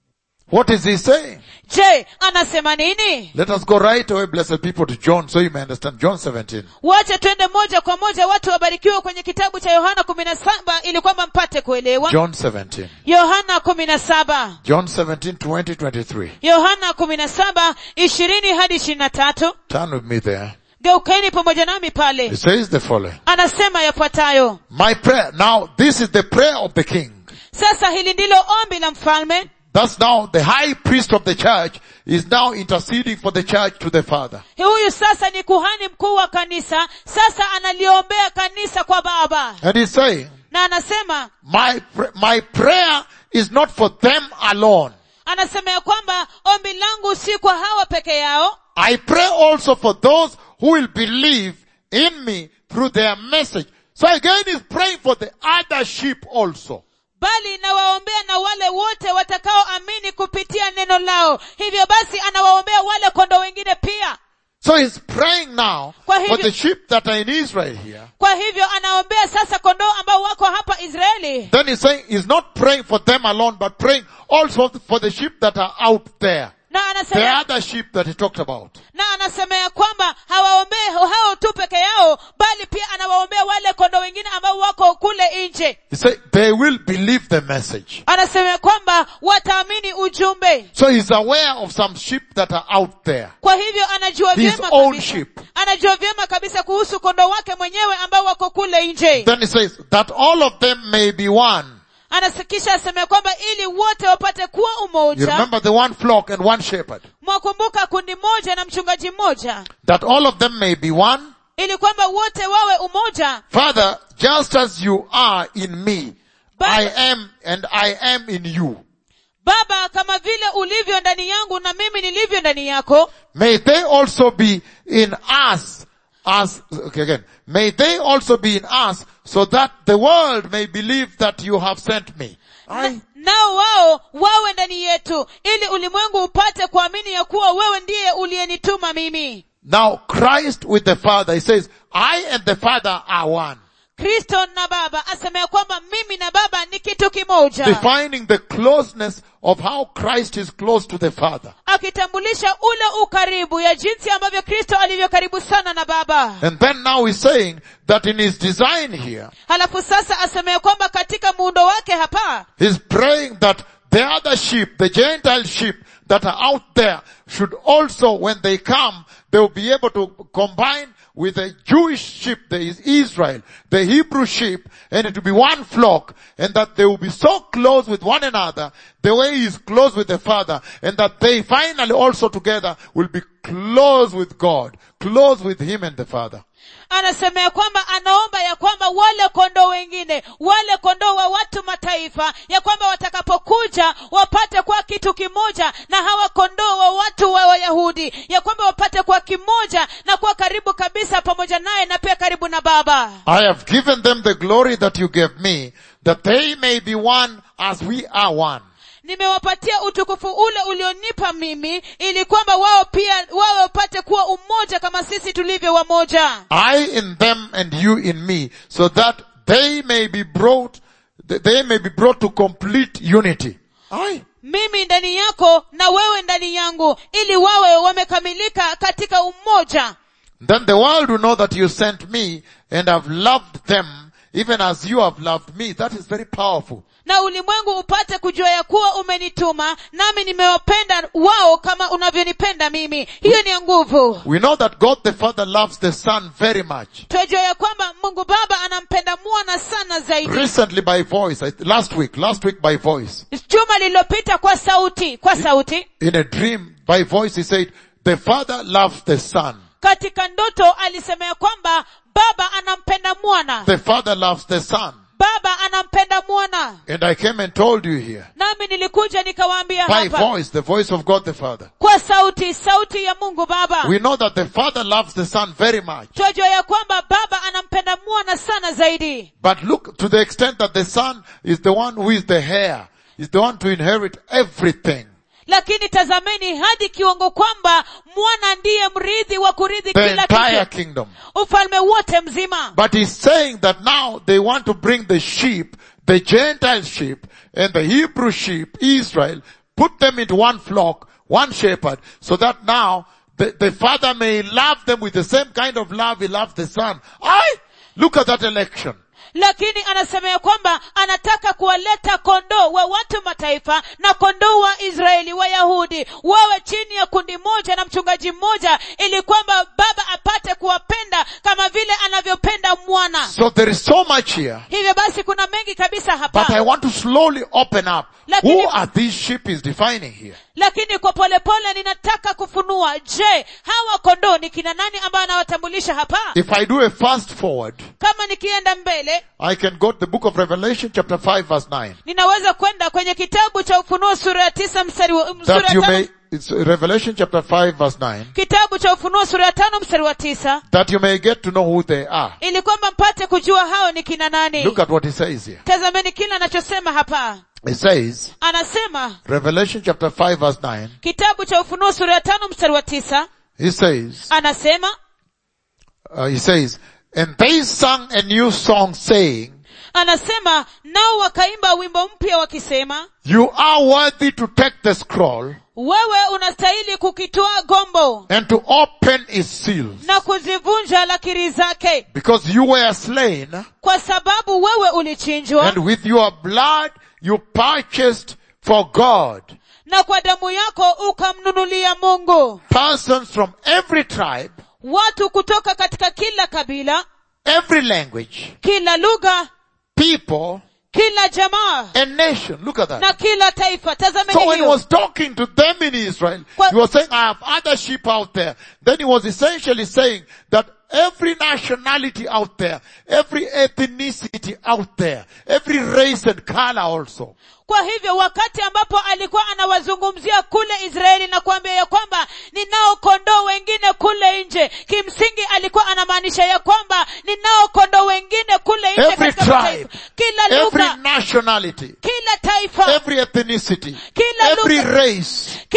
What is he saying? je anasema nini Let us go right away, blessed people, to John so you may understand. John 17. wache twende moja kwa moja watu wabarikiwe kwenye kitabu cha yohana kumi na saba ili kwamba mpate kuelewa John 17. yohana kumi na saba John 17, 20, 23. yohana kumi na saba ishirini hadi ishirini na tatu Turn with me there. geukeni pamoja nami pale It says the following. anasema yafuatayo My prayer, now this is the prayer of the king. sasa hili ndilo ombi la mfalme Thus now the high priest of the church is now interceding for the church to the father. huyu sasa ni kuhani mkuu wa kanisa sasa analiombea kanisa kwa baba And he's saying, na anasema my, pr- my prayer is not for them alone. anasema ya kwamba ombi langu si kwa hawa peke yao I pray also for those who will believe in me through their message. So again he's praying for the other sheep also. bali nawaombea na wale wote watakaoamini kupitia neno lao hivyo basi anawaombea wale kondo wengine pia So he's praying now Kwa for hivyo- the sheep that are in Israel here. kwa hivyo anaombea sasa kondoo ambao wako hapa israeli Then he's saying he's not praying for them alone, but praying also for the sheep that are out there. na The anasema other sheep that he talked about. na anasema ya kwamba hawaombee hao tu peke yao bali pia anawaombea wale kondo wengine ambao wako kule nje He said they will believe the message. anasema ya kwamba wataamini ujumbe So he's aware of some sheep that are out there. kwa hivyo anajua His vyema own kabisa, sheep. anajua vyema kabisa kuhusu kondo wake mwenyewe ambao wako kule nje Then he says that all of them may be one. anasikisha asema ya kwamba ili wote wapate kuwa You umoja remember the one flock and one shepherd. mwakumbuka kundi moja na mchungaji mmoja That all of them may be one. ili kwamba wote wawe umoja Father, just as you are in me, But- I am and I am in you. baba kama vile ulivyo ndani yangu na mimi nilivyo ndani yako May they also be in us as, okay again, may they also be in us so that the world may believe that you have sent me. I, nao wao wawe ndani yetu ili ulimwengu upate kuamini ya kuwa wewe ndiye uliyenituma mimi now Christ with the Father, he says, I and the Father are one. kristo na baba asema ya kwamba mimi na baba ni kitu kimoja Defining the closeness of how Christ is close to the Father. akitambulisha ule ukaribu ya jinsi ambavyo kristo alivyo karibu sana na baba And then now he's saying that in his design here, halafu sasa asema ya kwamba katika muundo wake hapa he's praying that the other sheep, the Gentile sheep that are out there should also, when they come, they will be able to combine with the Jewish sheep, there is Israel, the Hebrew sheep, and it will be one flock, and that they will be so close with one another, the way he is close with the Father, and that they finally also together will be close with God, close with Him and the Father. anasema ya kwamba anaomba ya kwamba wale kondoo wengine wale kondoo wa watu mataifa ya kwamba watakapokuja wapate kuwa kitu kimoja na hawa kondoo wa watu wa wayahudi ya kwamba wapate kuwa kimoja na kuwa karibu kabisa pamoja naye na pia karibu na baba I have given them the glory that you gave me, that they may be one as we are one. nimewapatia utukufu ule ulionipa mimi ili kwamba wao pia wawe wapate kuwa umoja kama sisi tulivyo wamoja I in them and you in me, so that they may be brought, they may be brought to complete unity. I. mimi ndani yako na wewe ndani yangu ili wawe wamekamilika katika umoja Then the world will know that you sent me and have loved them even as you have loved me. That is very powerful. na ulimwengu upate kujua ya kuwa umenituma nami nimewapenda wao kama unavyonipenda mimi hiyo ni ya nguvu We know that God the Father loves the Son very much. twajua ya kwamba mungu baba anampenda mwana sana zaidi Recently by voice, I- last week, last week by voice, juma lililopita kwa sauti kwa sauti in a dream by voice he said, the Father loves the Son. katika ndoto alisema ya kwamba baba anampenda mwana The Father loves the Son. baba anampenda mwana And I came and told you here, nami nilikuja nikawaambia by hapa voice, the voice of God the Father. kwa sauti sauti ya mungu baba We know that the Father loves the Son very much. twajua ya kwamba baba anampenda mwana sana zaidi But look to the extent that the Son is the one who is the heir, is the one to inherit everything. lakini tazameni hadi kiwango kwamba mwana ndiye mrithi wa kurithi The kila entire kitu kingdom. ufalme wote mzima But he's saying that now they want to bring the sheep, the Gentile sheep, and the Hebrew sheep, Israel, put them into one flock, one shepherd, so that now the, the father may love them with the same kind of love he loves the son. I look at that election. lakini anasema ya kwamba anataka kuwaleta kondoo wa watu mataifa na kondoo wa israeli wayahudi wawe chini ya kundi moja na mchungaji mmoja ili kwamba baba apate kuwapenda kama vile anavyopenda mwana So there is so much here. hivyo basi kuna mengi kabisa But I hapa want to slowly open up. Lakini- Who are these sheep is defining here? lakini kwa polepole ninataka kufunua je hawa kondoo ni kina nani ambayo anawatambulisha hapa If I do a fast forward, kama nikienda mbele I can go to the book of Revelation chapter 5 verse 9. ninaweza kwenda kwenye kitabu cha ufunuo sura ya tisa mstari wa, sura That ya you tano, may, it's Revelation chapter 5 verse 9. kitabu cha ufunuo sura ya tano mstari wa tisa That you may get to know who they are. ili kwamba mpate kujua hao ni kina nani Look at what he says here. tazameni kile anachosema hapa He says, anasema Revelation chapter 5 verse 9, kitabu cha ufunuo sura ya tano mstari wa tisa he says, anasema uh, he says, and they sang a new song saying, anasema nao wakaimba wimbo mpya wakisema you are worthy to take the scroll wewe unastahili kukitoa gombo and to open its seals na kuzivunja lakiri zake because you were slain kwa sababu wewe ulichinjwa and with your blood you purchased for God na kwa damu yako ukamnunulia mungu persons from every tribe, watu kutoka katika kila kabila every language, kila lugha people kila jamaa and nation. Look at that. na kila taifa tazameni So when he hiyo was talking to them in Israel, Kwa- he was saying, I have other sheep out there. Then he was essentially saying that every nationality out there, every ethnicity out there, every race and color also, kwa hivyo wakati ambapo alikuwa anawazungumzia kule israeli na kuambia ya kwamba ninao kondoo wengine kule nje kimsingi alikuwa anamaanisha ya kwamba ninao kondoo wengine kule nje every katika tribe, mataifa kila every lugha nationality, kila taifa every ethnicity, Kila every lugha. race, kila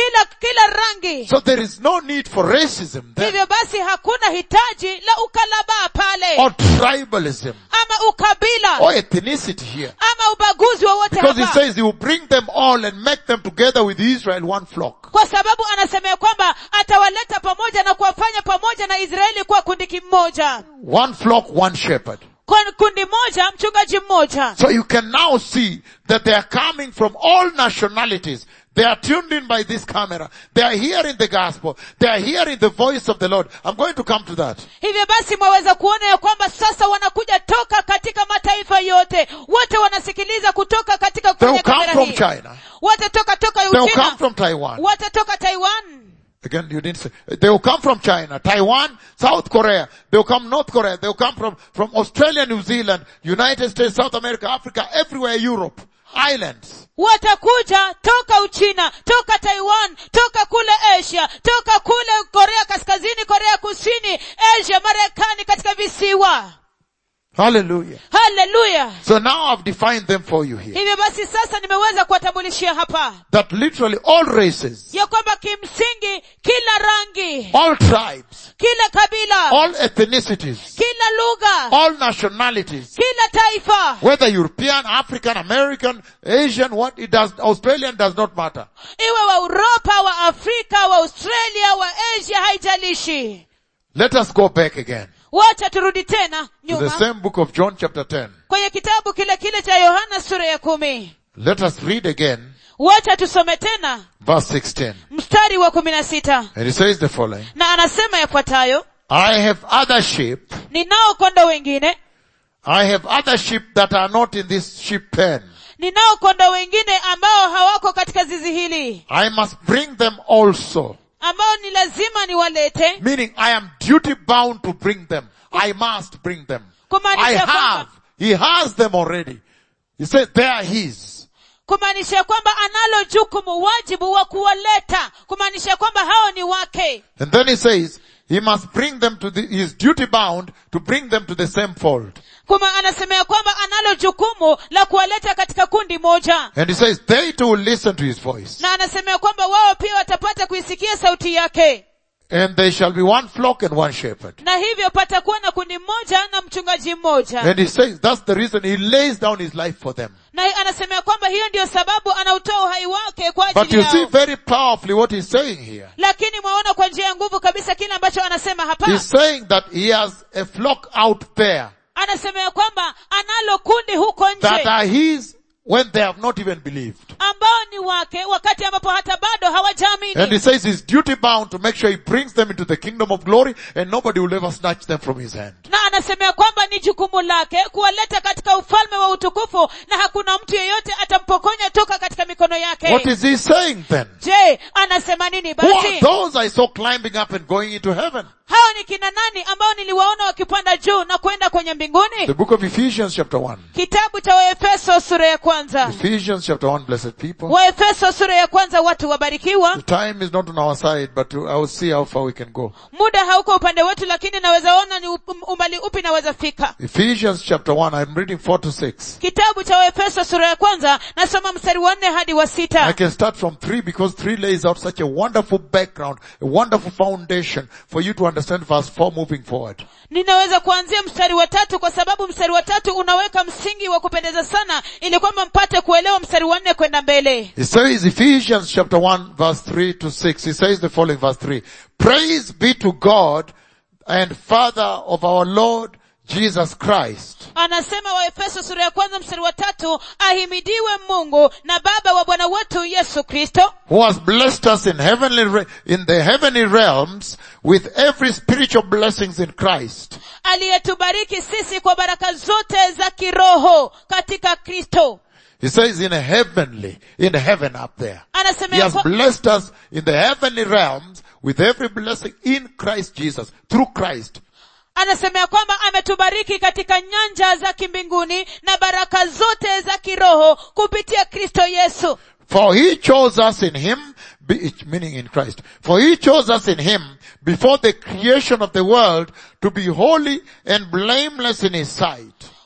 kila rangi So there is no need for racism there hivyo basi hakuna hitaji la ukalabaa pale or tribalism ama ukabila or ethnicity here. ama ubaguzi wowote Because he hapa says he will bring them all and make them together with Israel one flock. kwa sababu anasemea kwamba atawaleta pamoja na kuwafanya pamoja na israeli kuwa kundi kimoja One flock, one shepherd. kwa kundi moja mchungaji mmoja So you can now see that they are coming from all nationalities. They are tuned in by this camera. They are hearing the gospel. They are hearing the voice of the Lord. I'm going to come to that. hivyo basi mwaweza kuona ya kwamba sasa wanakuja toka katika mataifa yote wote wanasikiliza kutoka katika They kwenye will come kamera from hii China. watatoka toka They will come uchina from Taiwan. watatoka taiwan Again, you didn't say. They will come from China, Taiwan, South Korea. They will come North Korea. They will come from, from Australia, New Zealand, United States, South America, Africa, everywhere, Europe, islands. watakuja toka uchina toka taiwan toka kule asia toka kule korea kaskazini korea kusini asia marekani katika visiwa Hallelujah. haleluya So now I've defined them for you here. hivyo basi sasa nimeweza kuwatambulishia hapa That literally all races, ya kwamba kimsingi kila rangi all tribes, kila kabila all ethnicities, kila lugha all nationalities, kila taifa whether European, African, American, Asian, what it does, Australian does not matter. iwe wa uropa wa afrika wa australia wa asia haijalishi Let us go back again wacha turudi tena to the nyuma same book of John chapter 10. kwenye kitabu kile kile cha yohana sura ya kumi Let us read again wacha tusome tena verse 16. mstari wa kumi na sita And it says the following. na anasema yafuatayo I have other sheep. ninao kondoo wengine I have other sheep that are not in this sheep pen. ninao kondoo wengine ambao hawako katika zizi hili I must bring them also. ambao ni lazima niwalete Meaning I am duty bound to bring them. I must bring them. I kumaanisha kwamba have. He has them already. He said they are his. kumaanisha kwamba analo jukumu wajibu wa kuwaleta kumaanisha kwamba hao ni wake And then he says, he must bring them to the, he is duty bound to bring them to the same fold. kuma anasemea kwamba analo jukumu la kuwaleta katika kundi moja And he says, they too will listen to his voice. na anasemea kwamba wao pia watapata kuisikia sauti yake And they shall be one flock and one shepherd. na hivyo patakuwa na kundi moja na mchungaji mmoja And he says, that's the reason he lays down his life for them. na anasemea kwamba hiyo ndiyo sababu anautoa uhai wake kwa But ajili you see yao very powerfully what he's saying here. lakini mwaona kwa njia ya nguvu kabisa kile ambacho anasema hapa He's saying that he has a flock out there anasemea kwamba analo kundi huko that nje are his when they have not even believed. ambao ni wake wakati ambapo hata bado And he hawajaamini says he's duty bound to make sure he brings them into the kingdom of glory and nobody will ever snatch them from his hand. na anasemea kwamba ni jukumu lake kuwaleta katika ufalme wa utukufu na hakuna mtu yeyote atampokonya toka katika mikono yake What is he saying then? je anasema nini Who are basi those I saw climbing up and going into heaven? hao ni kina nani ambao niliwaona wakipanda juu na kwenda kwenye mbinguni The book of Ephesians chapter 1. kitabu cha waefeso sura ya kwanza Ephesians chapter 1, blessed people. waefeso sura ya kwanza watu wabarikiwa The time is not on our side, but I will see how far we can go. muda hauko upande wetu lakini naweza ona ni up- umbali upi naweza fika Ephesians chapter 1, I'm reading 4 to 6. kitabu cha waefeso sura ya kwanza nasoma mstari wa nne hadi wa I sita can start from 3 because 3 lays out such a wonderful background, a wonderful foundation for you to understand verse 4 moving forward. ninaweza kuanzia mstari wa tatu kwa sababu mstari wa tatu unaweka msingi wa kupendeza sana ili kwamba mpate kuelewa mstari wa nne kwenda mbele It says Ephesians chapter 1 verse 3 to 6. It says the following verse 3. Praise be to God and Father of our Lord Jesus Christ, anasema waefeso sura ya kwanza mstari wa tatu ahimidiwe mungu na baba wa bwana wetu yesu kristo who has blessed us in heavenly, re- in the heavenly realms with every spiritual blessings in Christ. aliyetubariki sisi kwa baraka zote za kiroho katika kristo He says in a heavenly, in heaven up there. He anasemea has kwa- blessed us in the heavenly realms with every blessing in Christ Jesus, through Christ. anasemea kwamba ametubariki katika nyanja za kimbinguni na baraka zote za kiroho kupitia kristo yesu For he chose us in him, be- meaning in Christ. For he chose us in him before the creation of the world to be holy and blameless in his sight.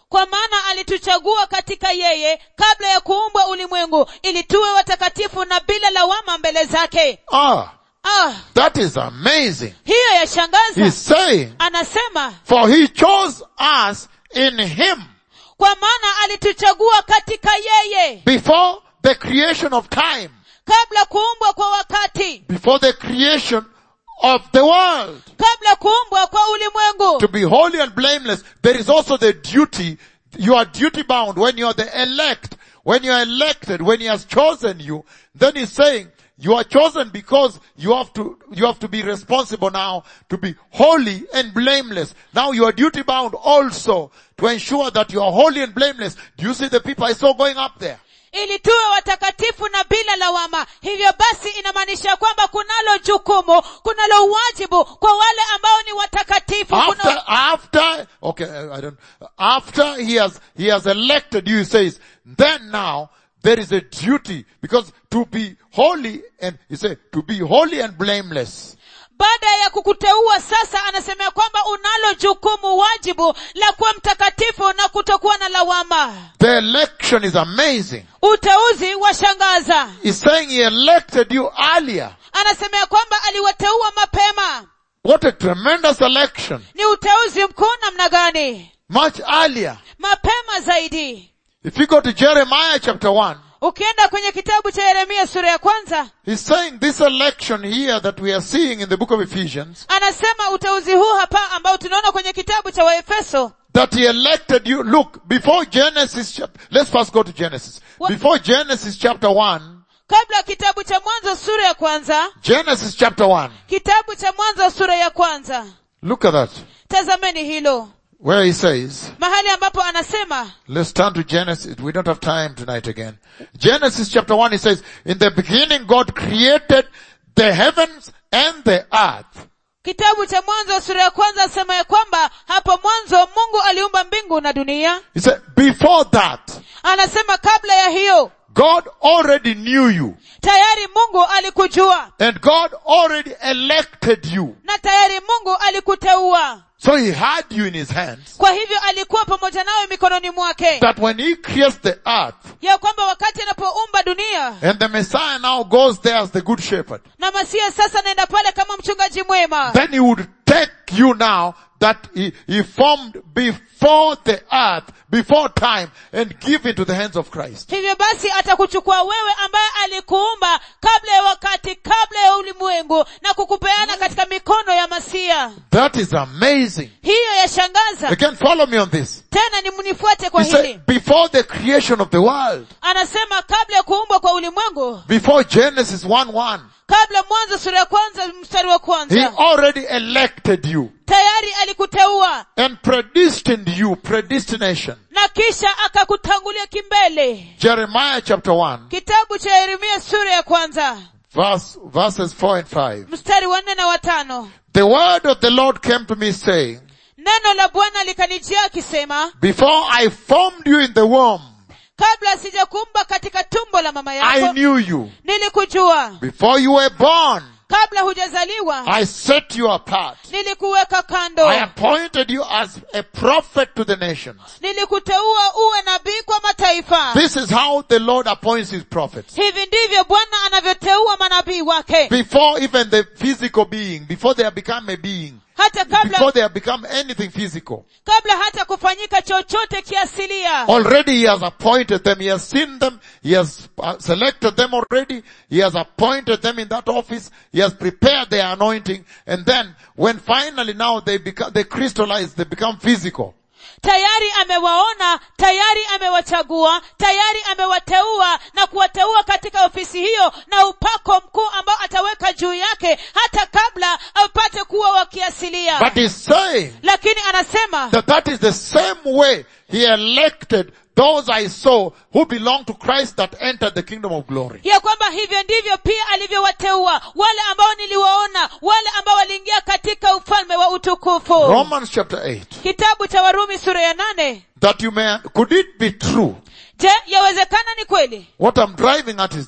kwa maana alituchagua katika yeye kabla ya kuumbwa ulimwengu ili tuwe watakatifu na bila lawama mbele zake Ah, ah that is amazing. hiyo yashangaza He's saying, anasema for he chose us in him kwa maana alituchagua katika yeye before the creation of time, kabla kuumbwa kwa wakati before the creation of the world. kabla kuumbwa kwa ulimwengu To be holy and blameless, there is also the duty, you are duty bound when you are the elect, when you are elected, when he has chosen you, then he's saying, you are chosen because you have to, you have to be responsible now to be holy and blameless. Now you are duty bound also to ensure that you are holy and blameless. Do you see the people I saw going up there? ili tuwe watakatifu na bila lawama hivyo basi inamaanisha kwamba kunalo jukumu kunalo uwajibu kwa wale ambao ni watakatifu After, Kuna, after, okay, I don't, after he has, he has elected you, he says, then now there is a duty because to be holy and, he said, to be holy and blameless. baada ya kukuteua sasa anasemea kwamba unalo jukumu wajibu la kuwa mtakatifu na kutokuwa na lawama The election is amazing. uteuzi washangaza He's saying he elected you earlier. anasemea kwamba aliwateua mapema What a tremendous election. ni uteuzi mkuu namna gani Much earlier. mapema zaidi If you go to Jeremiah chapter 1, ukienda kwenye kitabu cha yeremia sura ya kwanza he's saying this election here that we are seeing in the book of Ephesians, anasema uteuzi huu hapa ambao tunaona kwenye kitabu cha waefeso that he elected you. Look, before Genesis, chap- let's first go to Genesis. What- Before Genesis chapter 1, kabla kitabu cha mwanzo sura ya kwanza Genesis chapter 1, kitabu cha mwanzo sura ya kwanza look at that, tazameni hilo where he says, mahali ambapo anasema let's turn to Genesis, we don't have time tonight again. Genesis chapter 1, he says, in the beginning God created the heavens and the earth. kitabu cha mwanzo sura ya kwanza asema ya kwamba hapo mwanzo mungu aliumba mbingu na dunia He said, before that, anasema kabla ya hiyo God already knew you tayari mungu alikujua and God already elected you. na tayari mungu alikuteua So he had you in his hands kwa hivyo alikuwa pamoja nawe mikononi mwake that when he creates the earth ya kwamba wakati anapoumba dunia and the Messiah now goes there as the good shepherd, na masia sasa naenda pale kama mchungaji mwema then he would take you now that he, he formed before the earth, before time and give into the hands of Christ. hivyo basi atakuchukua wewe ambaye alikuumba kabla ya wakati kabla ya ulimwengu na kukupeana katika mikono ya masia That is amazing. hiyo yashangaza You can follow me on this. tena ni mnifuate kwa He hili said, before the creation of the world, anasema kabla ya kuumbwa kwa ulimwengu before Genesis 1-1, kabla mwanzo sura ya kwanza mstari wa he kwanza already elected you tayari alikuteua and predestined you, predestination. na kisha akakutangulia kimbele Jeremiah chapter 1, kitabu cha yeremia sura ya kwanza verse, verses 4 and 5. mstari wa nne na watano The word of the Lord came to me saying, neno la bwana likanijia akisema before I formed you in the womb, kabla sijakumba katika tumbo la mama I yako knew you. nilikujua Before you were born, kabla hujazaliwa I set you apart. nilikuweka kando I appointed you as a prophet to the nations. nilikuteua uwe nabii kwa mataifa This is how the Lord appoints his prophets. hivi ndivyo bwana anavyoteua manabii wake Before even the physical being, before they have become a being, hata kabla before they have become anything physical. kabla hata kufanyika chochote kiasilia Already he has appointed them, he has seen them, he has uh, selected them already, he has appointed them in that office, he has prepared their anointing, and then when finally now they become, they crystallize, they become physical. tayari amewaona tayari amewachagua tayari amewateua na kuwateua katika ofisi hiyo na upako mkuu ambao ataweka juu yake hata kabla apate kuwa wakiasilia But he's saying lakini anasema that that is the same way he elected those I saw who belong to Christ that entered the kingdom of glory. ya kwamba hivyo ndivyo pia alivyowateua wale ambao niliwaona wale ambao waliingia katika ufalme wa utukufu Romans chapter 8. kitabu cha warumi sura ya nane That you may, could it be true? je yawezekana ni kweli What I'm driving at is this.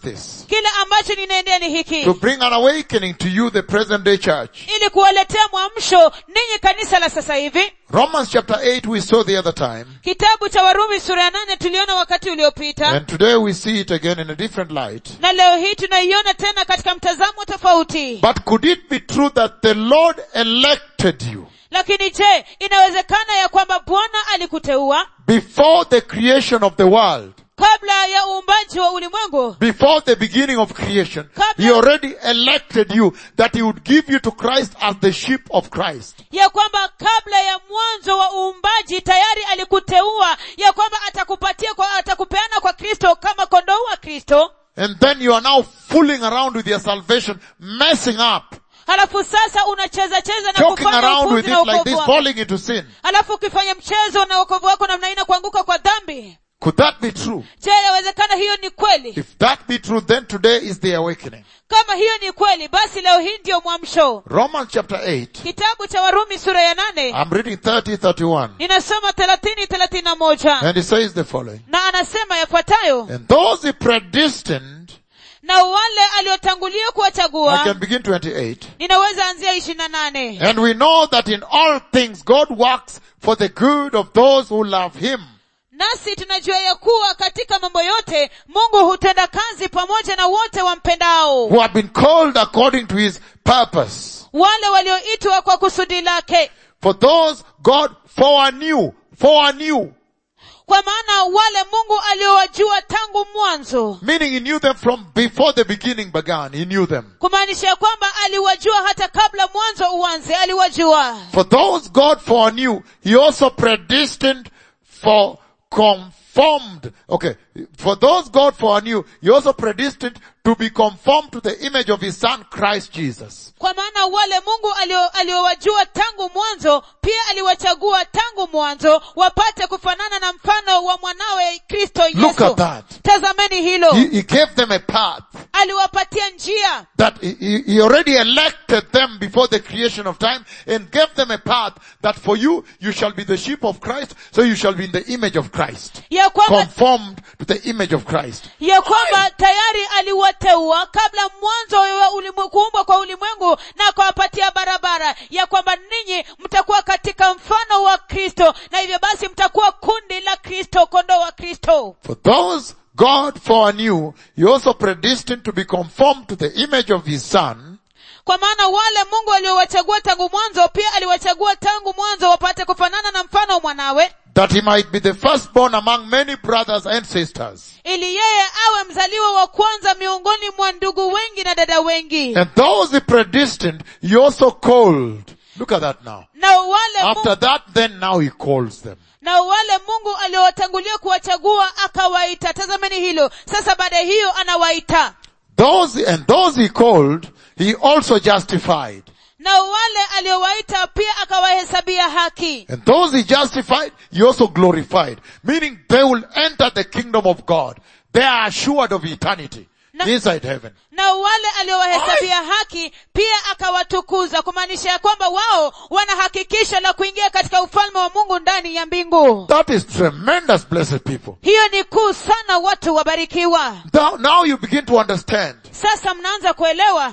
kile ambacho ninaendea ni hiki to bring an awakening to you, the present day church. ili kuwaletea mwamsho ninyi kanisa la sasa hivi Romans chapter 8 we saw the other time, kitabu cha warumi sura ya nane tuliona wakati uliopita and today we see it again in a different light. na leo hii tunaiona tena katika mtazamo tofauti But could it be true that the Lord elected you lakini je inawezekana ya kwamba bwana alikuteua before the creation of the world? kabla ya uumbaji wa ulimwengu Before the beginning of creation, Kabla- He already elected you that He would give you to Christ as the sheep of Christ. ya kwamba kabla ya mwanzo wa uumbaji tayari alikuteua ya kwamba atakupatia kwa, atakupeana kwa kristo kama kondoo wa kristo And then you are now fooling around with your salvation, messing up, halafu sasa unacheza cheza na joking kufanya around with upuzi na it like wokovu this, wako falling into sin. halafu ukifanya mchezo na wokovu wako namna hii na kuanguka kwa dhambi Could that be true? je yawezekana hiyo ni kweli If that be true, then today is the awakening. kama hiyo ni kweli basi leo hii ndiyo mwamsho Romans chapter 8, kitabu cha warumi sura ya nane I'm reading 30, 31. ninasoma thelathini thelathini na moja And it says the following. na anasema yafuatayo And those he predestined, na wale aliotangulia I kuwachagua can begin 28. ninaweza anzia ishirini na nane And we know that in all things God works for the good of those who love him. nasi tunajua ya kuwa katika mambo yote mungu hutenda kazi pamoja na wote wampendao Who have been called according to his purpose. wale walioitwa kwa kusudi lake For those God foreknew, foreknew, kwa maana wale mungu aliowajua tangu mwanzo meaning he knew them from before the beginning began. He knew them. kumaanisha ya kwamba aliwajua hata kabla mwanzo uanze aliwajua For those God foreknew, he also predestined for conformed. Okay. For those God foreknew, he also predestined to be conformed to the image of his son Christ Jesus. kwa maana wale mungu alio- aliowajua tangu mwanzo pia aliwachagua tangu mwanzo wapate kufanana na mfano wa mwanawe kristo Look yesu at that. tazameni hilo He, he gave them a path aliwapatia njia that he, he- he already elected them before the creation of time and gave them a path that for you, you shall be the sheep of Christ, so you shall be in the image of Christ. ya kwamba Conformed to the image of Christ. ya kwamba tayari aliwateua kabla mwanzo wa ulimwe- kuumbwa kwa ulimwengu na akawapatia barabara ya kwamba ninyi mtakuwa katika mfano wa kristo na hivyo basi mtakuwa kundi la kristo kondoo wa kristo For those God foreknew, He also predestined to be conformed to the image of His Son, kwa maana wale mungu aliowachagua tangu mwanzo pia aliwachagua tangu mwanzo wapate kufanana na mfano wa mwanawe that He might be the firstborn among many brothers and sisters. ili yeye awe mzaliwa wa kwanza miongoni mwa ndugu wengi na dada wengi And those He predestined, He also called. Look at that now. na wale After mungu, that, then now He calls them. na wale mungu aliowatangulia kuwachagua akawaita tazameni hilo sasa baada ya hiyo anawaita Those, and those He called, He also justified. na wale aliowaita pia akawahesabia haki And those He justified, He also glorified. Meaning they will enter the kingdom of God. They are assured of eternity. Na- inside heaven. na wale aliowahesabia haki pia akawatukuza kumaanisha ya kwamba wao wana hakikisho la kuingia katika ufalme wa mungu ndani ya mbingu That is tremendous, blessed people. hiyo ni kuu sana watu wabarikiwa Now, now you begin to understand sasa mnaanza kuelewa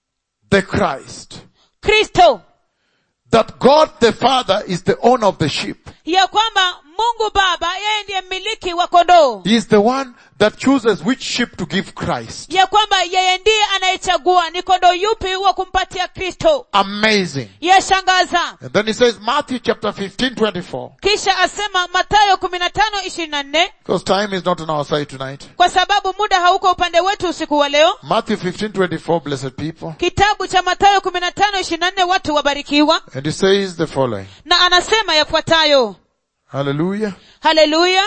the Christ. kristo That God the Father is the owner of the sheep. ya kwamba mungu baba yeye ndiye mmiliki wa kondoo He is the one that chooses which sheep to give Christ. ya kwamba yeye ndiye anayechagua ni kondoo yupi wa kumpatia kristo Amazing. yashangaza And then he says, Matthew chapter 15, 24. kisha asema matayo kumi na tano ishirini na nne Because time is not on our side tonight. kwa sababu muda hauko upande wetu usiku wa leo Matthew 15, 24, blessed people. kitabu cha matayo kumi na tano ishirini na nne watu wabarikiwa And he says the following. na anasema yafuatayo Hallelujah. haleluya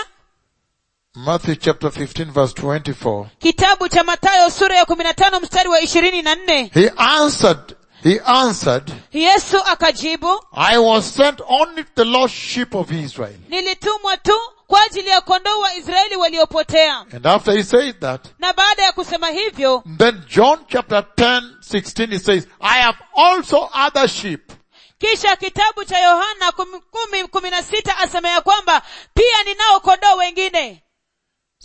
Matthew chapter 15 verse 24. kitabu cha matayo sura ya kumi na tano mstari wa ishirini na nne He answered, he answered, yesu akajibu I was sent only to the lost sheep of Israel. nilitumwa tu kwa ajili ya kondoo wa israeli waliopotea And after he said that, na baada ya kusema hivyo then John chapter 10, 16, he says, I have also other sheep. kisha kitabu cha yohana kumi, kumi, kumi na sita asema ya kwamba pia ninao kondoo wengine So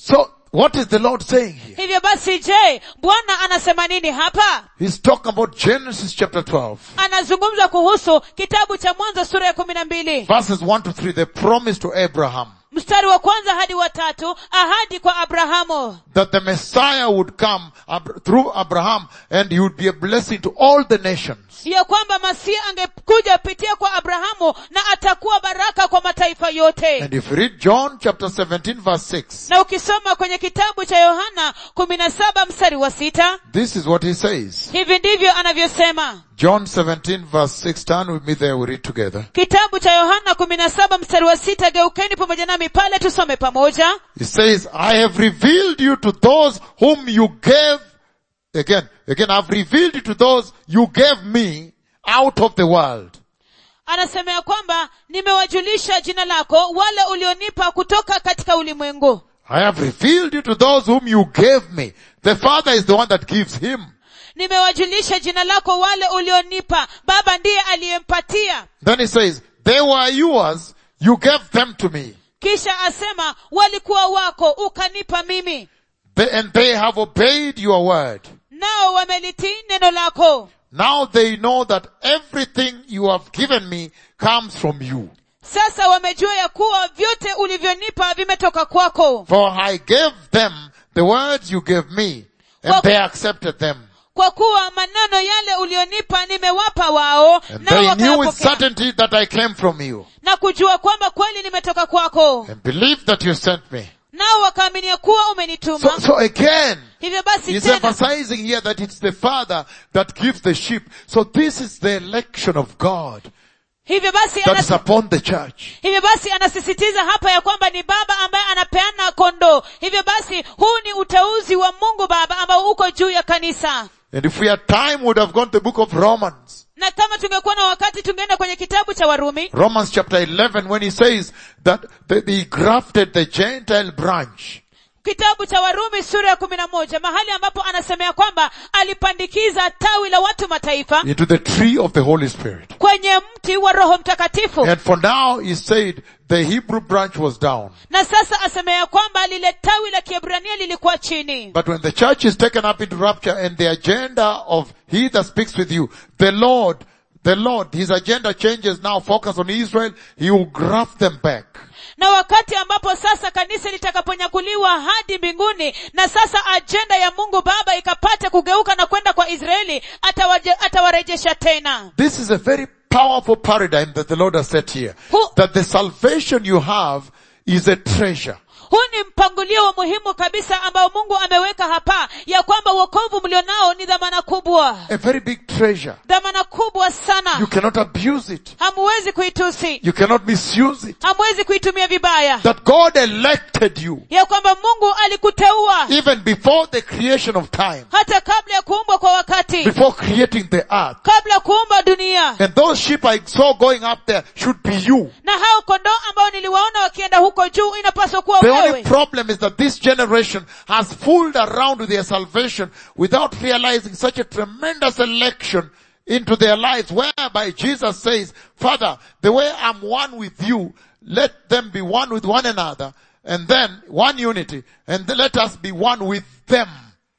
what is the Lord saying here? hivyo basi je bwana anasema nini hapa He's talking about Genesis chapter 12, anazungumza kuhusu kitabu cha mwanzo sura ya kumi na mbili verses 1 to 3, the promise to Abraham mstari wa kwanza hadi wa tatu ahadi kwa abrahamu that the Messiah would come Ab- through Abraham and he would be a blessing to all the nations. ya kwamba masihi angekuja pitia kwa abrahamu na atakuwa baraka kwa mataifa yote And if you read John chapter 17 verse 6, na ukisoma kwenye kitabu cha yohana kumi na saba mstari wa sita this is what he says. hivi ndivyo anavyosema John 17 verse 6, turn with me there, we read together. kitabu cha yohana kumi na saba mstari wa sita geukeni pamoja nami pale tusome pamoja He says, I have revealed you to those whom you gave, again, again, I've revealed you to those you gave me out of the world. anasema ya kwamba nimewajulisha jina lako wale ulionipa kutoka katika ulimwengu I have revealed you to those whom you gave me. The Father is the one that gives him. nimewajulisha jina lako wale ulionipa baba ndiye aliyempatia Then he says, they were yours, you gave them to me. kisha asema walikuwa wako ukanipa mimi They, and they have obeyed your word. nao wamelitii neno lako Now they know that everything you have given me comes from you. sasa wamejua ya kuwa vyote ulivyonipa vimetoka kwako For I gave them the words you gave me, and Well- they accepted them. kwa kuwa maneno yale ulionipa nimewapa wao And nao they knew with wakayapokea certainty that I came from you, na kujua kwamba kweli nimetoka kwako and believed that you sent me. nao wakaaminia kuwa umenituma So, so again, hivyo basi he's tena emphasizing here that it's the Father that gives the sheep. So this is the election of God hivyo basi that is anas, upon the church. hivyo basi anasisitiza hapa ya kwamba ni baba ambaye anapeana kondoo hivyo basi huu ni uteuzi wa mungu baba ambao uko juu ya kanisa And if we had time, we would have gone to the book of Romans. na kama tungekuwa na wakati tungeenda kwenye kitabu cha warumi Romans chapter 11 when he says that the, he grafted the Gentile branch. kitabu cha warumi sura ya kumi na moja mahali ambapo anasemea kwamba alipandikiza tawi la watu mataifa into the tree of the Holy Spirit. kwenye mti wa roho mtakatifu And for now, he said the Hebrew branch was down. na sasa asemea kwamba lile tawi la kiebrania lilikuwa chini But when the church is taken up into rapture and the agenda of he that speaks with you, the Lord, the Lord, his agenda changes now, focus on Israel, he will graft them back. na wakati ambapo sasa kanisa litakaponyakuliwa hadi mbinguni na sasa ajenda ya mungu baba ikapata kugeuka na kwenda kwa israeli atawaje, atawarejesha tena This is a very powerful paradigm that the Lord has set here. Who- That the salvation you have is a treasure. huu ni mpangilio wa muhimu kabisa ambao mungu ameweka hapa ya kwamba uokovu mlionao ni dhamana kubwa A very big treasure. dhamana kubwa You sana cannot abuse it. hamuwezi kuitusi You cannot misuse it. hamwezi kuitumia vibaya That God elected you ya kwamba mungu alikuteua even before the creation of time. hata kabla ya kuumbwa kwa wakati Before creating the earth. kabla ya kuumba dunia And those sheep I saw going up there should be you. na hao kondoo ambao niliwaona wakienda huko juu inapaswa kuwa The only wewe problem is that this generation has fooled around with their salvation without realizing such a tremendous election into their lives whereby Jesus says, Father, the way I'm one with you, let them be one with one another and then one unity and then let us be one with them.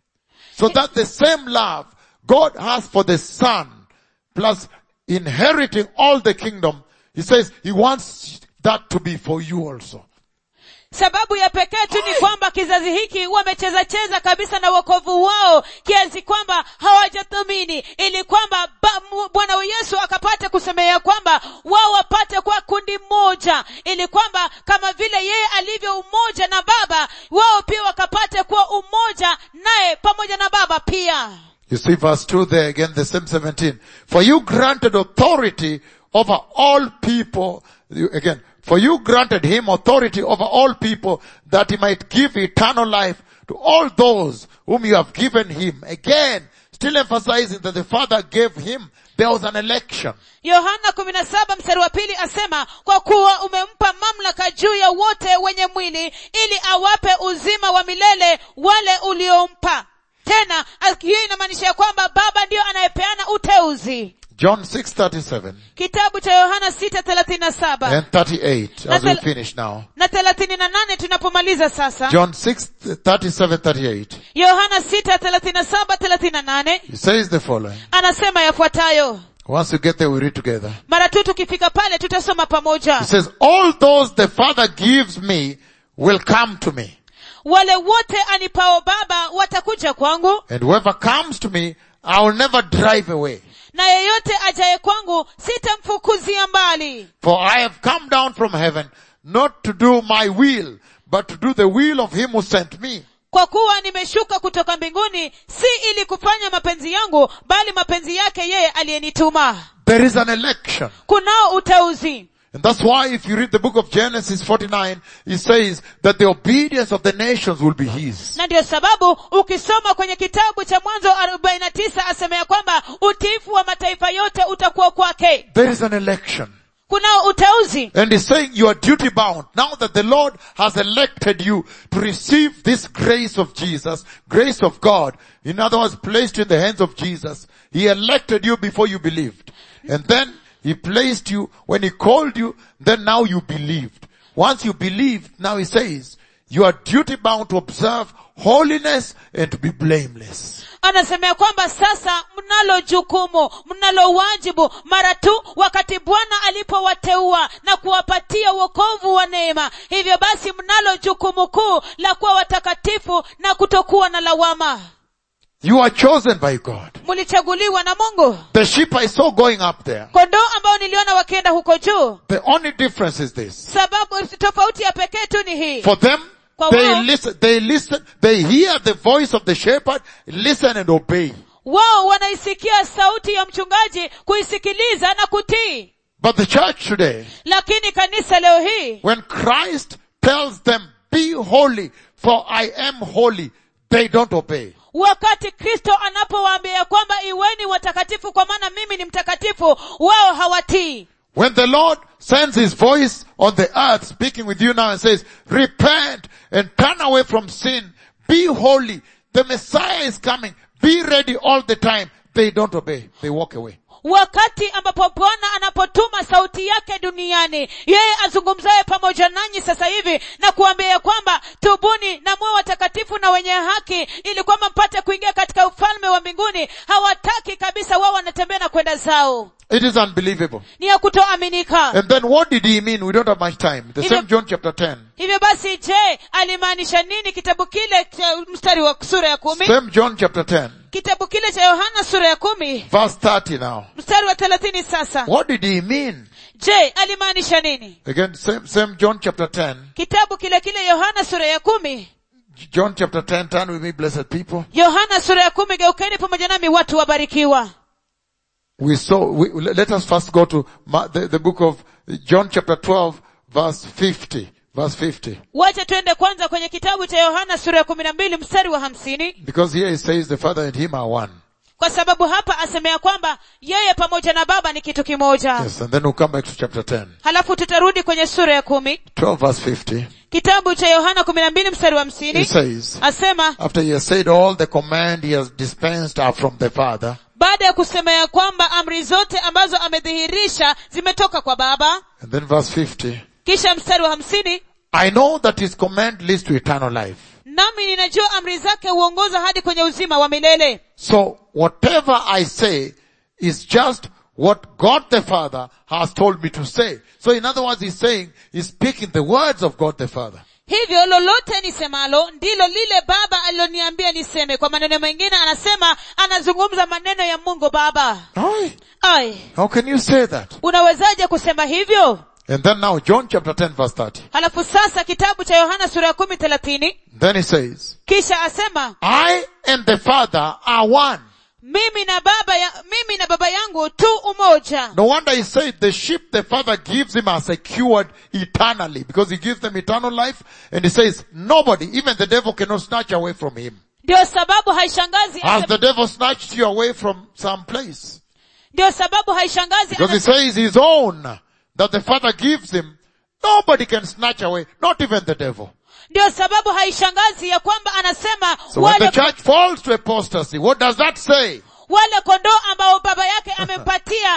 So that the same love God has for the son plus inheriting all the kingdom, he says he wants that to be for you also. sababu ya pekee tu ni kwamba kizazi hiki wamecheza cheza kabisa na wokovu wao kiasi kwamba hawajathamini ili kwamba ba- mu- bwana wa yesu akapate kusemea kwamba wao wapate kuwa kundi moja ili kwamba kama vile yeye alivyo umoja na baba wao pia wakapate kuwa umoja naye pamoja na baba pia You see verse 2 there again, the same 17. For you granted authority over all people, you- again, for you granted him authority over all people that he might give eternal life to all those whom you have given him. Again, still emphasizing that the Father gave him, there was an election. yohana kumi na saba mstari wa pili asema kwa kuwa umempa mamlaka juu ya wote wenye mwili ili awape uzima wa milele wale uliompa tena hiyo inamaanisha ya kwamba baba ndiyo anayepeana uteuzi John 6:37 kitabu cha yohana sita thelathini na saba and 38 as we Natal- finish now. na thelathini na nane tunapomaliza sasa John 6, 37, 38. yohana sita thelathini na saba thelathini na nane He says the following. anasema yafuatayo Once you get there, we read together. mara tu tukifika pale tutasoma pamoja He says, all those the Father gives me will come to me. wale wote anipao baba watakuja kwangu And whoever comes to me, I will never drive away. na yeyote ajaye kwangu sitamfukuzia mbali For I have come down from heaven not to do my will, but to do the will of him who sent me. kwa kuwa nimeshuka kutoka mbinguni si ili kufanya mapenzi yangu bali mapenzi yake yeye aliyenituma There is an election. kunao uteuzi And that's why if you read the book of Genesis 49, it says that the obedience of the nations will be his. na ndio sababu ukisoma kwenye kitabu cha mwanzo 49 asema ya kwamba utiifu wa mataifa yote utakuwa kwake There is an election. kunao uteuzi And he's saying you are duty bound. Now that the Lord has elected you to receive this grace of Jesus, grace of God, in other words, placed in the hands of Jesus, He elected you before you believed. And then He placed you, when He called you, then now you believed. Once you believed, now He says, you are duty bound to observe holiness and to be blameless. anasemea kwamba sasa mnalo jukumu mnalo wajibu mara tu wakati bwana alipowateua na kuwapatia wokovu wa neema hivyo basi mnalo jukumu kuu la kuwa watakatifu na kutokuwa na lawama You are chosen by God. mlichaguliwa na mungu The sheep I saw going up there. kondoo ambao niliona wakienda huko juu The only difference is this. sababu tofauti ya pekee tu ni hii For them, Kwa they wao- listen, they listen, they hear the voice of the shepherd, listen and obey. wao wanaisikia sauti ya mchungaji kuisikiliza na kutii But the church today, lakini kanisa leo hii when Christ tells them, be holy, for I am holy, they don't obey. wakati kristo anapowaambia kwamba iweni watakatifu kwa maana mimi ni mtakatifu wao hawatii When the Lord sends His voice on the earth speaking with you now and says, repent and turn away from sin, be holy, the Messiah is coming, be ready all the time, they don't obey, they walk away. wakati ambapo bwana anapotuma sauti yake duniani yeye azungumzaye pamoja nanyi sasa hivi na kuambia ya kwamba tubuni na muwe watakatifu na wenye haki ili kwamba mpate kuingia katika ufalme wa mbinguni hawataki kabisa wao wanatembea na kwenda zao It is unbelievable. ni ya kutoaminika And then what did he mean? We don't have much time. The Even- same John chapter 10. hivyo basi je alimaanisha nini kitabu kile cha mstari wa sura ya kumi Same John chapter 10. kitabu kile cha yohana sura ya kumi Verse 30 now. mstari wa thelathini sasa What did he mean? je alimaanisha nini Again, same, same John chapter 10. kitabu kile kile yohana sura ya kumi John chapter 10, turn with me, blessed people. yohana sura ya kumi geukeni pamoja nami watu wabarikiwa We saw, we, let us first go to Ma- the, the book of John chapter 12, verse 50. Verse 50. wacha twende kwanza kwenye kitabu cha yohana sura ya kumi na mbili mstari wa hamsini Because here it says the Father and Him are one. kwa sababu hapa asemea kwamba yeye pamoja na baba ni kitu kimoja Yes, and then we'll come back to chapter 10. halafu tutarudi kwenye sura ya kumi 12 verse 50. kitabu cha yohana kumi na mbili mstari wa hamsini It says, asema after he has said all the command he has dispensed are from the Father, baada ya kusema ya kwamba amri zote ambazo amedhihirisha zimetoka kwa baba and then verse 50, kisha mstari wa hamsini I know that his command leads to eternal life. nami ninajua amri zake huongoza hadi kwenye uzima wa milele So whatever I say is just what God the Father has told me to say. So in other words, he's saying, he's speaking the words of God the Father. hivyo lolote nisemalo ndilo lile baba aliloniambia niseme kwa maneno mengine anasema anazungumza maneno ya mungu baba Aye. ai How can you say that? unawezaje kusema hivyo And then now John chapter 10 verse 30. halafu sasa kitabu cha yohana sura ya kumi thelathini Then he says, kisha asema I and the Father are one. mimi na baba ya, mimi na baba yangu tu umoja No wonder he said the sheep the Father gives him are secured eternally because he gives them eternal life and he says nobody, even the devil cannot snatch away from him. ndio sababu haishangazi Has asema- the devil snatched you away from some place? ndio sababu haishangazi Because he anasema- says his own that the Father gives him, nobody can snatch away, not even the devil. ndio sababu haishangazi ya kwamba anasema So when the wale, church falls to apostasy, what does that say? wale kondoo ambao baba yake amempatia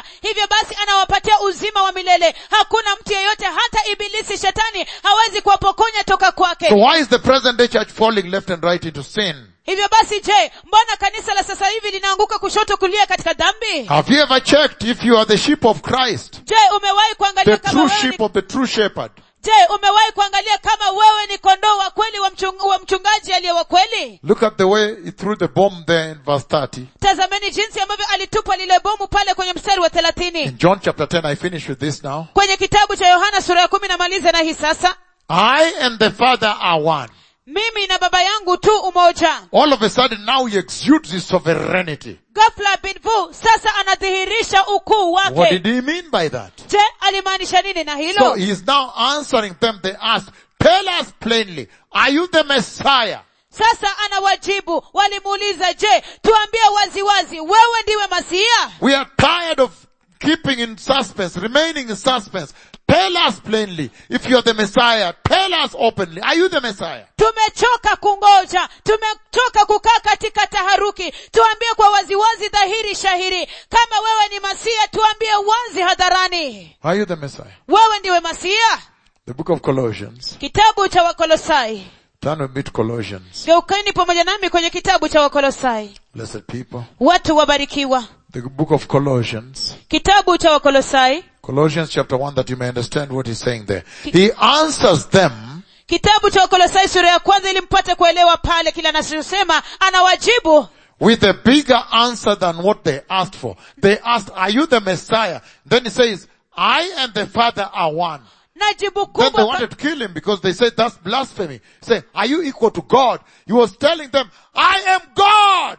masiya hivyo basi anawapatia uzima wa milele hakuna mtu yeyote hata ibilisi shetani hawezi kuwapokonya toka kwake So why is the present day church falling left and right into sin? hivyo basi je mbona kanisa la sasa hivi linaanguka kushoto kulia katika dhambi Have you ever checked if you are the sheep of Christ? je umewahi kuangalia The kama true wewe sheep ni, of the true shepherd? je umewahi kuangalia kama wewe ni kondoo wa kweli wa, mchung, wa mchungaji aliye wa kweli Look at the way he threw the bomb there in verse 30. tazameni jinsi ambavyo alitupa lile bomu pale kwenye mstari wa thelathini In John chapter 10, I finish with this now. kwenye kitabu cha yohana sura ya kumi namaliza na hii sasa I and the Father are one. mimi na baba yangu tu umoja All of a sudden now he exudes his sovereignty. ghafla binvu sasa anadhihirisha ukuu What wake did he mean by that? je alimaanisha nini na So hilo he is now answering them. They ask, tell us plainly, are you the Messiah? sasa anawajibu walimuuliza je tuambie waziwazi wewe ndiwe masiya We are tired of keeping in suspense, remaining in suspense. Tell us plainly, if you are the Messiah, tell us openly, are you the Messiah? tumechoka kungoja tumechoka kukaa katika taharuki tuambie kwa waziwazi dhahiri shahiri kama wewe ni masiya tuambie wazi hadharani Are you the Messiah? wewe ndiwe masiya The book of Colossians. kitabu cha wakolosai Turn with me to Colossians. geukeni pamoja nami kwenye kitabu cha wakolosai Blessed people. watu wabarikiwa The book of Colossians. kitabu cha wakolosai Colossians chapter 1 that you may understand what he's saying there. He answers them kitabu cha wakolosai sura ya kwanza ili mpate kuelewa pale kile anachosema anawajibu with a bigger answer than what they asked for. They asked, are you the Messiah? Then he says, I and the Father are one. na jibu Then they kubwa wanted to kill him because they said that's blasphemy. Say, are you equal to God? He was telling them, I am God.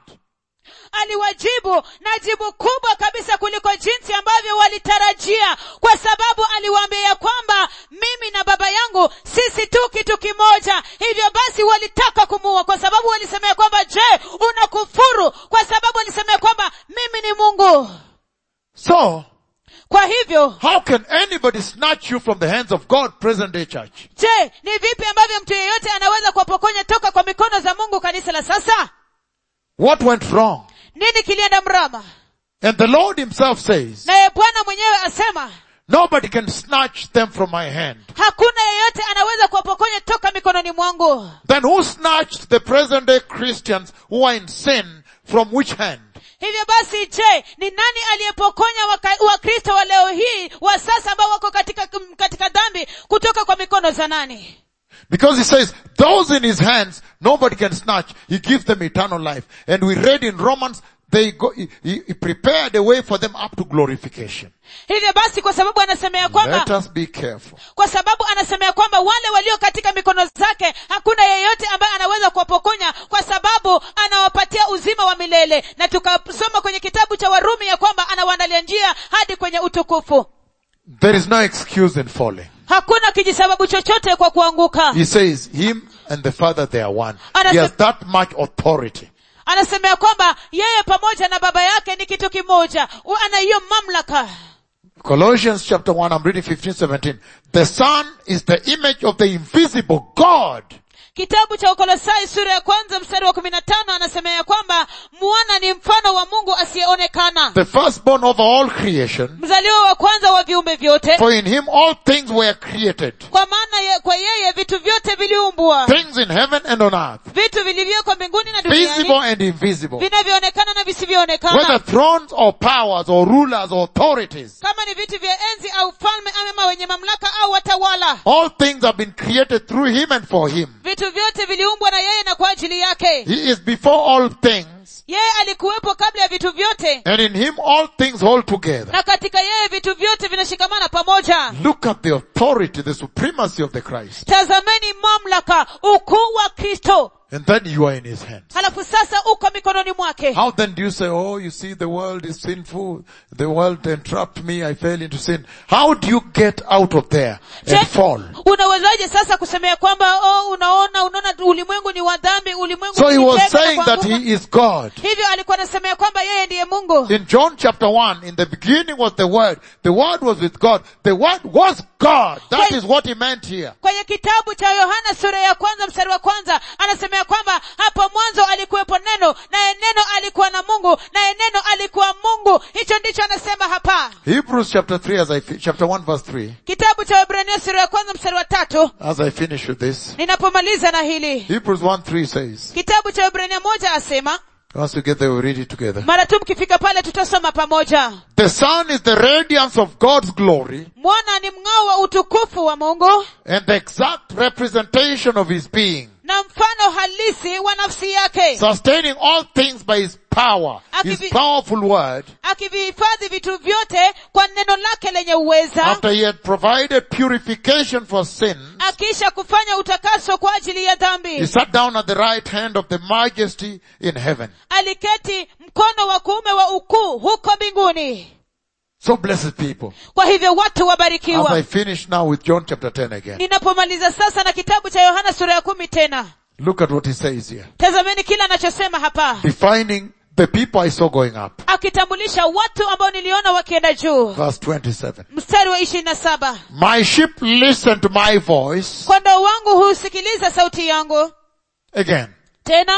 aliwajibu na jibu kubwa kabisa kuliko jinsi ambavyo walitarajia kwa sababu aliwaambia ya kwamba mimi na baba yangu sisi tu kitu kimoja hivyo basi walitaka kumuua kwa sababu walisemea kwamba je unakufuru kwa sababu walisemea kwamba mimi ni mungu So, kwa hivyo how can anybody snatch you from the hands of God, present day church? je ni vipi ambavyo mtu yeyote anaweza kuwapokonya toka kwa mikono za mungu kanisa la sasa What went wrong? nini kilienda mrama And the Lord himself says, naye bwana mwenyewe asema nobody can snatch them from my hand. hakuna yeyote anaweza kuwapokonya toka mikononi mwangu Then who snatched the present day Christians who are in sin from which hand? hivyo basi je ni nani aliyepokonya waka- wakristo wa leo hii wa sasa ambao wako katika, katika dhambi kutoka kwa mikono za nani Because he says, those in his hands, nobody can snatch. He gives them eternal life. And we read in Romans, they go, he, he he prepared a way for them up to glorification. hivyo basi kwa sababu anasemea Let kwamba us be careful. kwa sababu anasemea kwamba wale walio katika mikono zake hakuna yeyote ambaye anaweza kuwapokonya kwa sababu anawapatia uzima wa milele na tukasoma kwenye kitabu cha warumi ya kwamba anawaandalia njia hadi kwenye utukufu There is no excuse in falling. hakuna kijisababu chochote kwa kuanguka He says, him and the Father, they are one. He has that much authority. anasemea kwamba yeye pamoja na baba yake ni kitu kimoja U- ana hiyo mamlaka Colossians chapter 1, I'm reading 15, 17. The Son is the image of the invisible God. kitabu cha ukolosai sura ya kwanza mstari wa kumi na tano anasemea ya kwamba mwana ni mfano wa mungu asiyeonekana The firstborn over all creation. mzaliwa wa kwanza wa viumbe vyote For in him all things were created. kwa maana ye, kwa yeye vitu vyote viliumbwa Things in heaven and on earth. vitu vilivyoko mbinguni na Visible duniani and invisible. vinavyoonekana na visivyoonekana Whether thrones or powers or rulers or authorities. kama ni vitu vya enzi au falme ama wenye mamlaka au watawala All things have been created through him and for him. vitu vyote viliumbwa na yeye na kwa ajili yake He is before all things. yeye alikuwepo kabla ya vitu vyote And in him all things hold together. na katika yeye vitu vyote vinashikamana pamoja Look at the authority, the supremacy of the Christ. tazameni mamlaka ukuu wa kristo And then you are in his hands. halafu sasa uko mikononi mwake How then do you say, oh, you see the world is sinful. The world entrapped me. I fell into sin. How do you get out of there Je, and fall? unawezaje sasa kusemea kwamba oh, unaona unaona ulimwengu ni wa dhambi ulimwengu So he was ulitengwa na saying that kuanguka. he is God. hivyo alikuwa anasemea kwamba yeye ndiye mungu In John chapter 1, in the beginning was the Word. The Word was with God. The Word was God. That Wait. is what he meant here. kwenye kitabu cha yohana sura ya kwanza mstari wa kwanza anasemea ya kwamba hapo mwanzo alikuwepo neno naye neno alikuwa na mungu naye neno alikuwa mungu hicho ndicho anasema hapa Hebrews chapter 3 as I, fi- chapter 1 verse 3, kitabu cha wabrania sura ya kwanza mstari wa tatu as I finish with this. ninapomaliza na hili Hebrews 1 3 says, kitabu cha wabrania moja asema once we get there, we'll read it together. mara tu mkifika pale tutasoma pamoja The sun is the radiance of God's glory mwana ni mng'ao wa utukufu wa mungu and the exact representation of his being, na mfano halisi wa nafsi yake sustaining all things by his power, his Akivi- powerful word, akivihifadhi vitu vyote kwa neno lake lenye uweza after he had provided purification for sin, akiisha kufanya utakaso kwa ajili ya he dhambi sat down at the right hand of the majesty in heaven. aliketi mkono wa kuume wa ukuu huko mbinguni So blessed people. kwa hivyo watu As I wabarikiwa finish now with John chapter 10 again, ninapomaliza sasa na kitabu cha yohana sura ya kumi tena look at what he says here. tazameni kile anachosema hapa Defining the people I saw going up. akitambulisha watu ambao niliona wakienda juu Verse 27. mstari wa ishirini na saba My sheep listen to my voice. kondoo wangu husikiliza sauti yangu Again. tena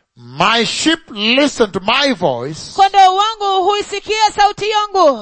My sheep listen to my voice. kondoo wangu huisikia sauti yangu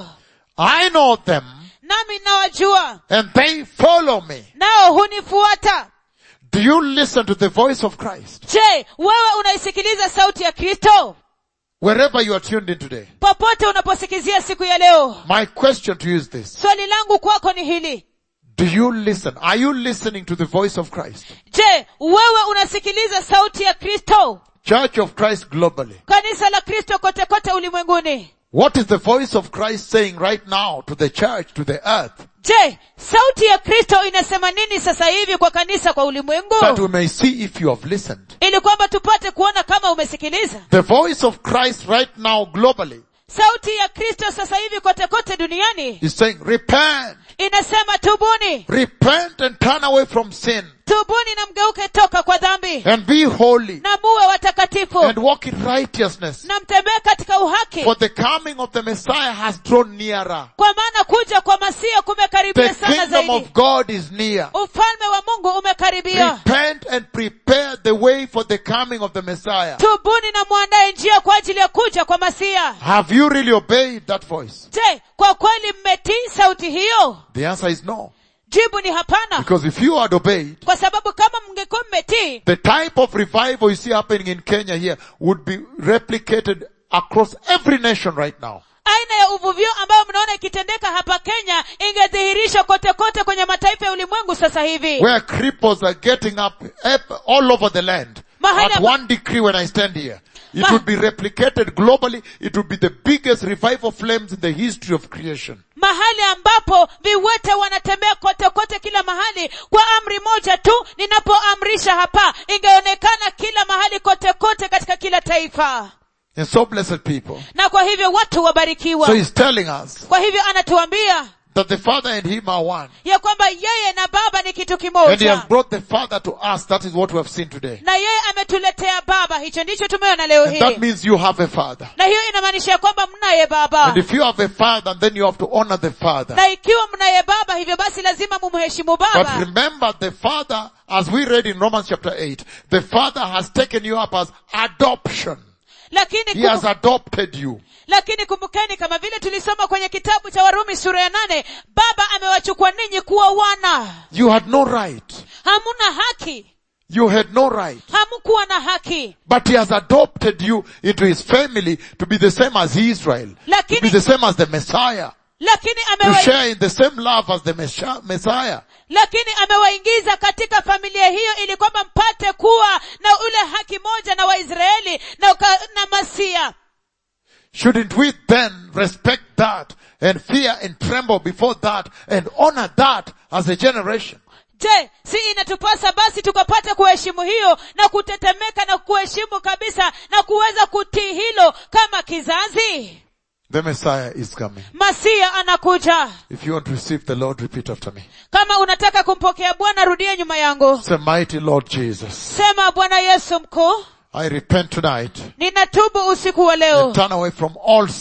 I know them nami nawajua and they follow me. nao hunifuata Do you listen to the voice of Christ? je wewe unaisikiliza sauti ya kristo Wherever you are tuned in today. popote unaposikizia siku ya leo My question to you is this. swali langu kwako ni hili Do you listen? Are you listening to the voice of Christ? je wewe unasikiliza sauti ya kristo Church of Christ globally. kanisa la kristo kote kote ulimwenguni What is the voice of Christ saying right now to the church, to the earth? je sauti ya kristo inasema nini sasa hivi kwa kanisa kwa ulimwengu That we may see if you have listened. ili kwamba tupate kuona kama umesikiliza The voice of Christ right now globally sauti ya kristo sasa hivi kote kote duniani is saying, repent, inasema tubuni repent and turn away from sin tubuni na mgeuke toka kwa dhambi and be holy na muwe watakatifu and walk in righteousness. na mtembee katika uhaki For the coming of the Messiah has drawn nearer. kwa maana kuja kwa masia kumekaribia The sana kingdom of zaidi God is near. ufalme wa mungu umekaribia Repent and prepare the way for the coming of the Messiah. tubuni na mwandae njia kwa ajili ya kuja kwa masia Have you really obeyed that voice? je kwa kweli mmetii sauti hiyo The answer is no. jibu ni hapana Because if you had obeyed, kwa sababu kama mngekuwa mmetii the type of revival you see happening in Kenya here would be replicated across every nation right now. aina ya uvuvio ambayo mnaona ikitendeka hapa kenya ingedhihirishwa kote kote kwenye mataifa ya ulimwengu sasa hivi Where cripples are getting up up all over the land. Mahali At amba- one decree when I stand here. It Ma- would be replicated globally. It would be the biggest revival flames in the history of creation. mahali ambapo viwete wanatembea kote kote kila mahali kwa amri moja tu ninapoamrisha hapa ingeonekana kila mahali kote kote katika kila taifa And so blessed people. na kwa hivyo watu wabarikiwa So he's telling us kwa hivyo anatuambia that the Father and him are one. ya kwamba yeye na baba ni kitu And he kimoja has brought the Father to us. That is what we have seen today. na yeye ametuletea baba hicho ndicho tumeona leo And that hii means you have a Father. na hiyo inamaanisha ya kwamba mnaye baba And if you have a Father, then you have to honor the Father. na ikiwa mnaye baba hivyo basi lazima mumheshimu But baba remember the Father, as we read in Romans chapter 8, the Father has taken you up as adoption. lakini He has kumbu, adopted you. lakini kumbukeni kama vile tulisoma kwenye kitabu cha warumi sura ya nane baba amewachukua ninyi kuwa wana You had no right. hamuna haki You had no right. hamkuwa na haki But he has adopted you into his family to be the same as Israel. To be lakini the same as the Messiah. lakini To amewa, share in the same love as the Mesha- Messiah. lakini amewaingiza katika familia hiyo ili kwamba mpate kuwa na ule haki moja na waisraeli na, uka- na masia Shouldn't we then respect that and fear and tremble before that and honor that as a generation? je si inatupasa basi tukapate kuheshimu hiyo na kutetemeka na kuheshimu kabisa na kuweza kutii hilo kama kizazi The Messiah is coming. masia anakuja If you want to receive the Lord, repeat after me. kama unataka kumpokea bwana rudia nyuma yangu Say, mighty Lord Jesus, sema bwana yesu mkuu I repent tonight ninatubu usiku wa leo and turn away from all sin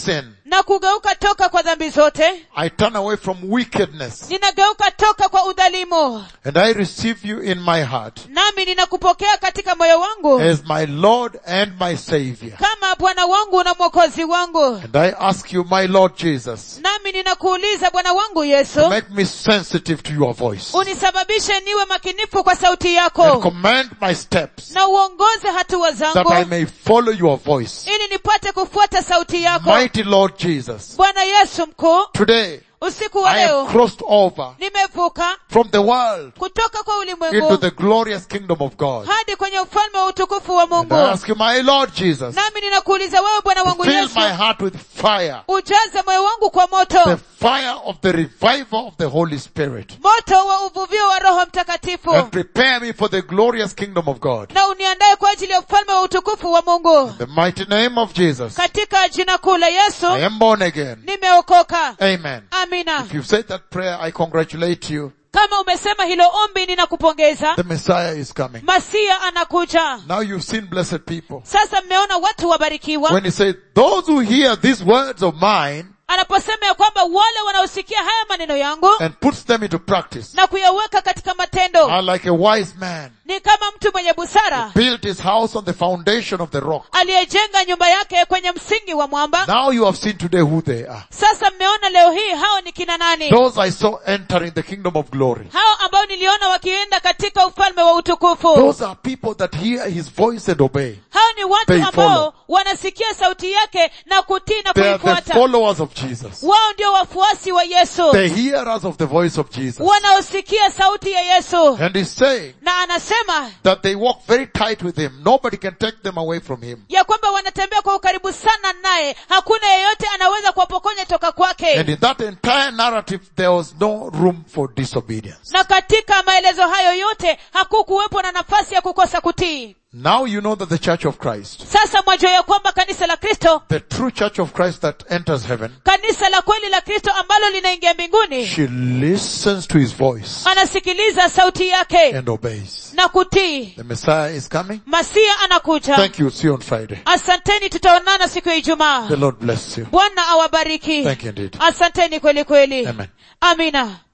na kugeuka toka kwa dhambi zote I turn away from wickedness ninageuka toka kwa udhalimu and I receive you in my heart nami ninakupokea katika moyo wangu as my Lord and my Savior. kama bwana wangu na mwokozi wangu And I ask you, my Lord Jesus, nami ninakuuliza bwana wangu to yesu make me sensitive to your voice unisababishe niwe makinifu kwa sauti and yako command my steps na uongoze hatua that zangu I may follow your voice. ili nipate kufuata sauti yako Mighty Lord Jesus, bwana yesu mkuu today usiku wa I have leo crossed over nimevuka from the world kutoka kwa into ulimwengu the glorious kingdom of God. hadi kwenye ufalme wa utukufu wa And mungu I ask you, my Lord Jesus, nami ninakuuliza wewe bwana to wangu fill yesu my heart with fire, ujaze moyo wangu kwa the moto fire of the revival of the Holy Spirit, moto wa uvuvio wa roho mtakatifu and prepare me for the glorious kingdom of God. na uniandaye kwa ajili ya ufalme wa utukufu wa mungu In the mighty name of Jesus, katika jina kuu la yesu I am born again. nimeokoka Amen. amina If you said that prayer, I congratulate you. kama umesema hilo ombi ninakupongeza The Messiah is coming. masia anakuja Now you've seen blessed people. sasa mmeona watu wabarikiwa When he says, those who hear these words of mine anaposema ya kwamba wale wanaosikia haya maneno yangu and puts them into practice na kuyaweka katika matendo are like a wise man ni kama mtu mwenye busara built his house on the foundation of the rock. aliyejenga nyumba yake kwenye msingi wa mwamba Now you have seen today who they are. sasa mmeona leo hii hao ni kina nani Those I saw entering the kingdom of glory. hao ambao niliona wakienda katika ufalme wa utukufu Those are people that hear his voice and obey. hao ni watu They ambao follow. wanasikia sauti yake na kutii na They are the kuifuata followers of Jesus. wao ndio wafuasi wa yesu The hearers of the voice of Jesus. wanaosikia sauti ya yesu And he's saying na anasema that they walk very tight with him. Nobody can take them away from him. ya kwamba wanatembea kwa ukaribu sana naye hakuna yeyote anaweza kuwapokonya toka And kwake in that entire narrative, there was no room for disobedience. na katika maelezo hayo yote hakukuwepo na nafasi ya kukosa kutii Now you know that the church of Christ, sasa mwajua ya kwamba kanisa la kristo the true church of Christ that enters heaven, kanisa la kweli la kristo ambalo linaingia mbinguni she listens to his voice anasikiliza sauti yake and obeys. na kutii The Messiah is coming. masia anakuja Thank you. See you on Friday. asanteni tutaonana siku ya ijumaa The Lord bless you. bwana awabariki Thank you indeed. asanteni kweli kweli Amen. amina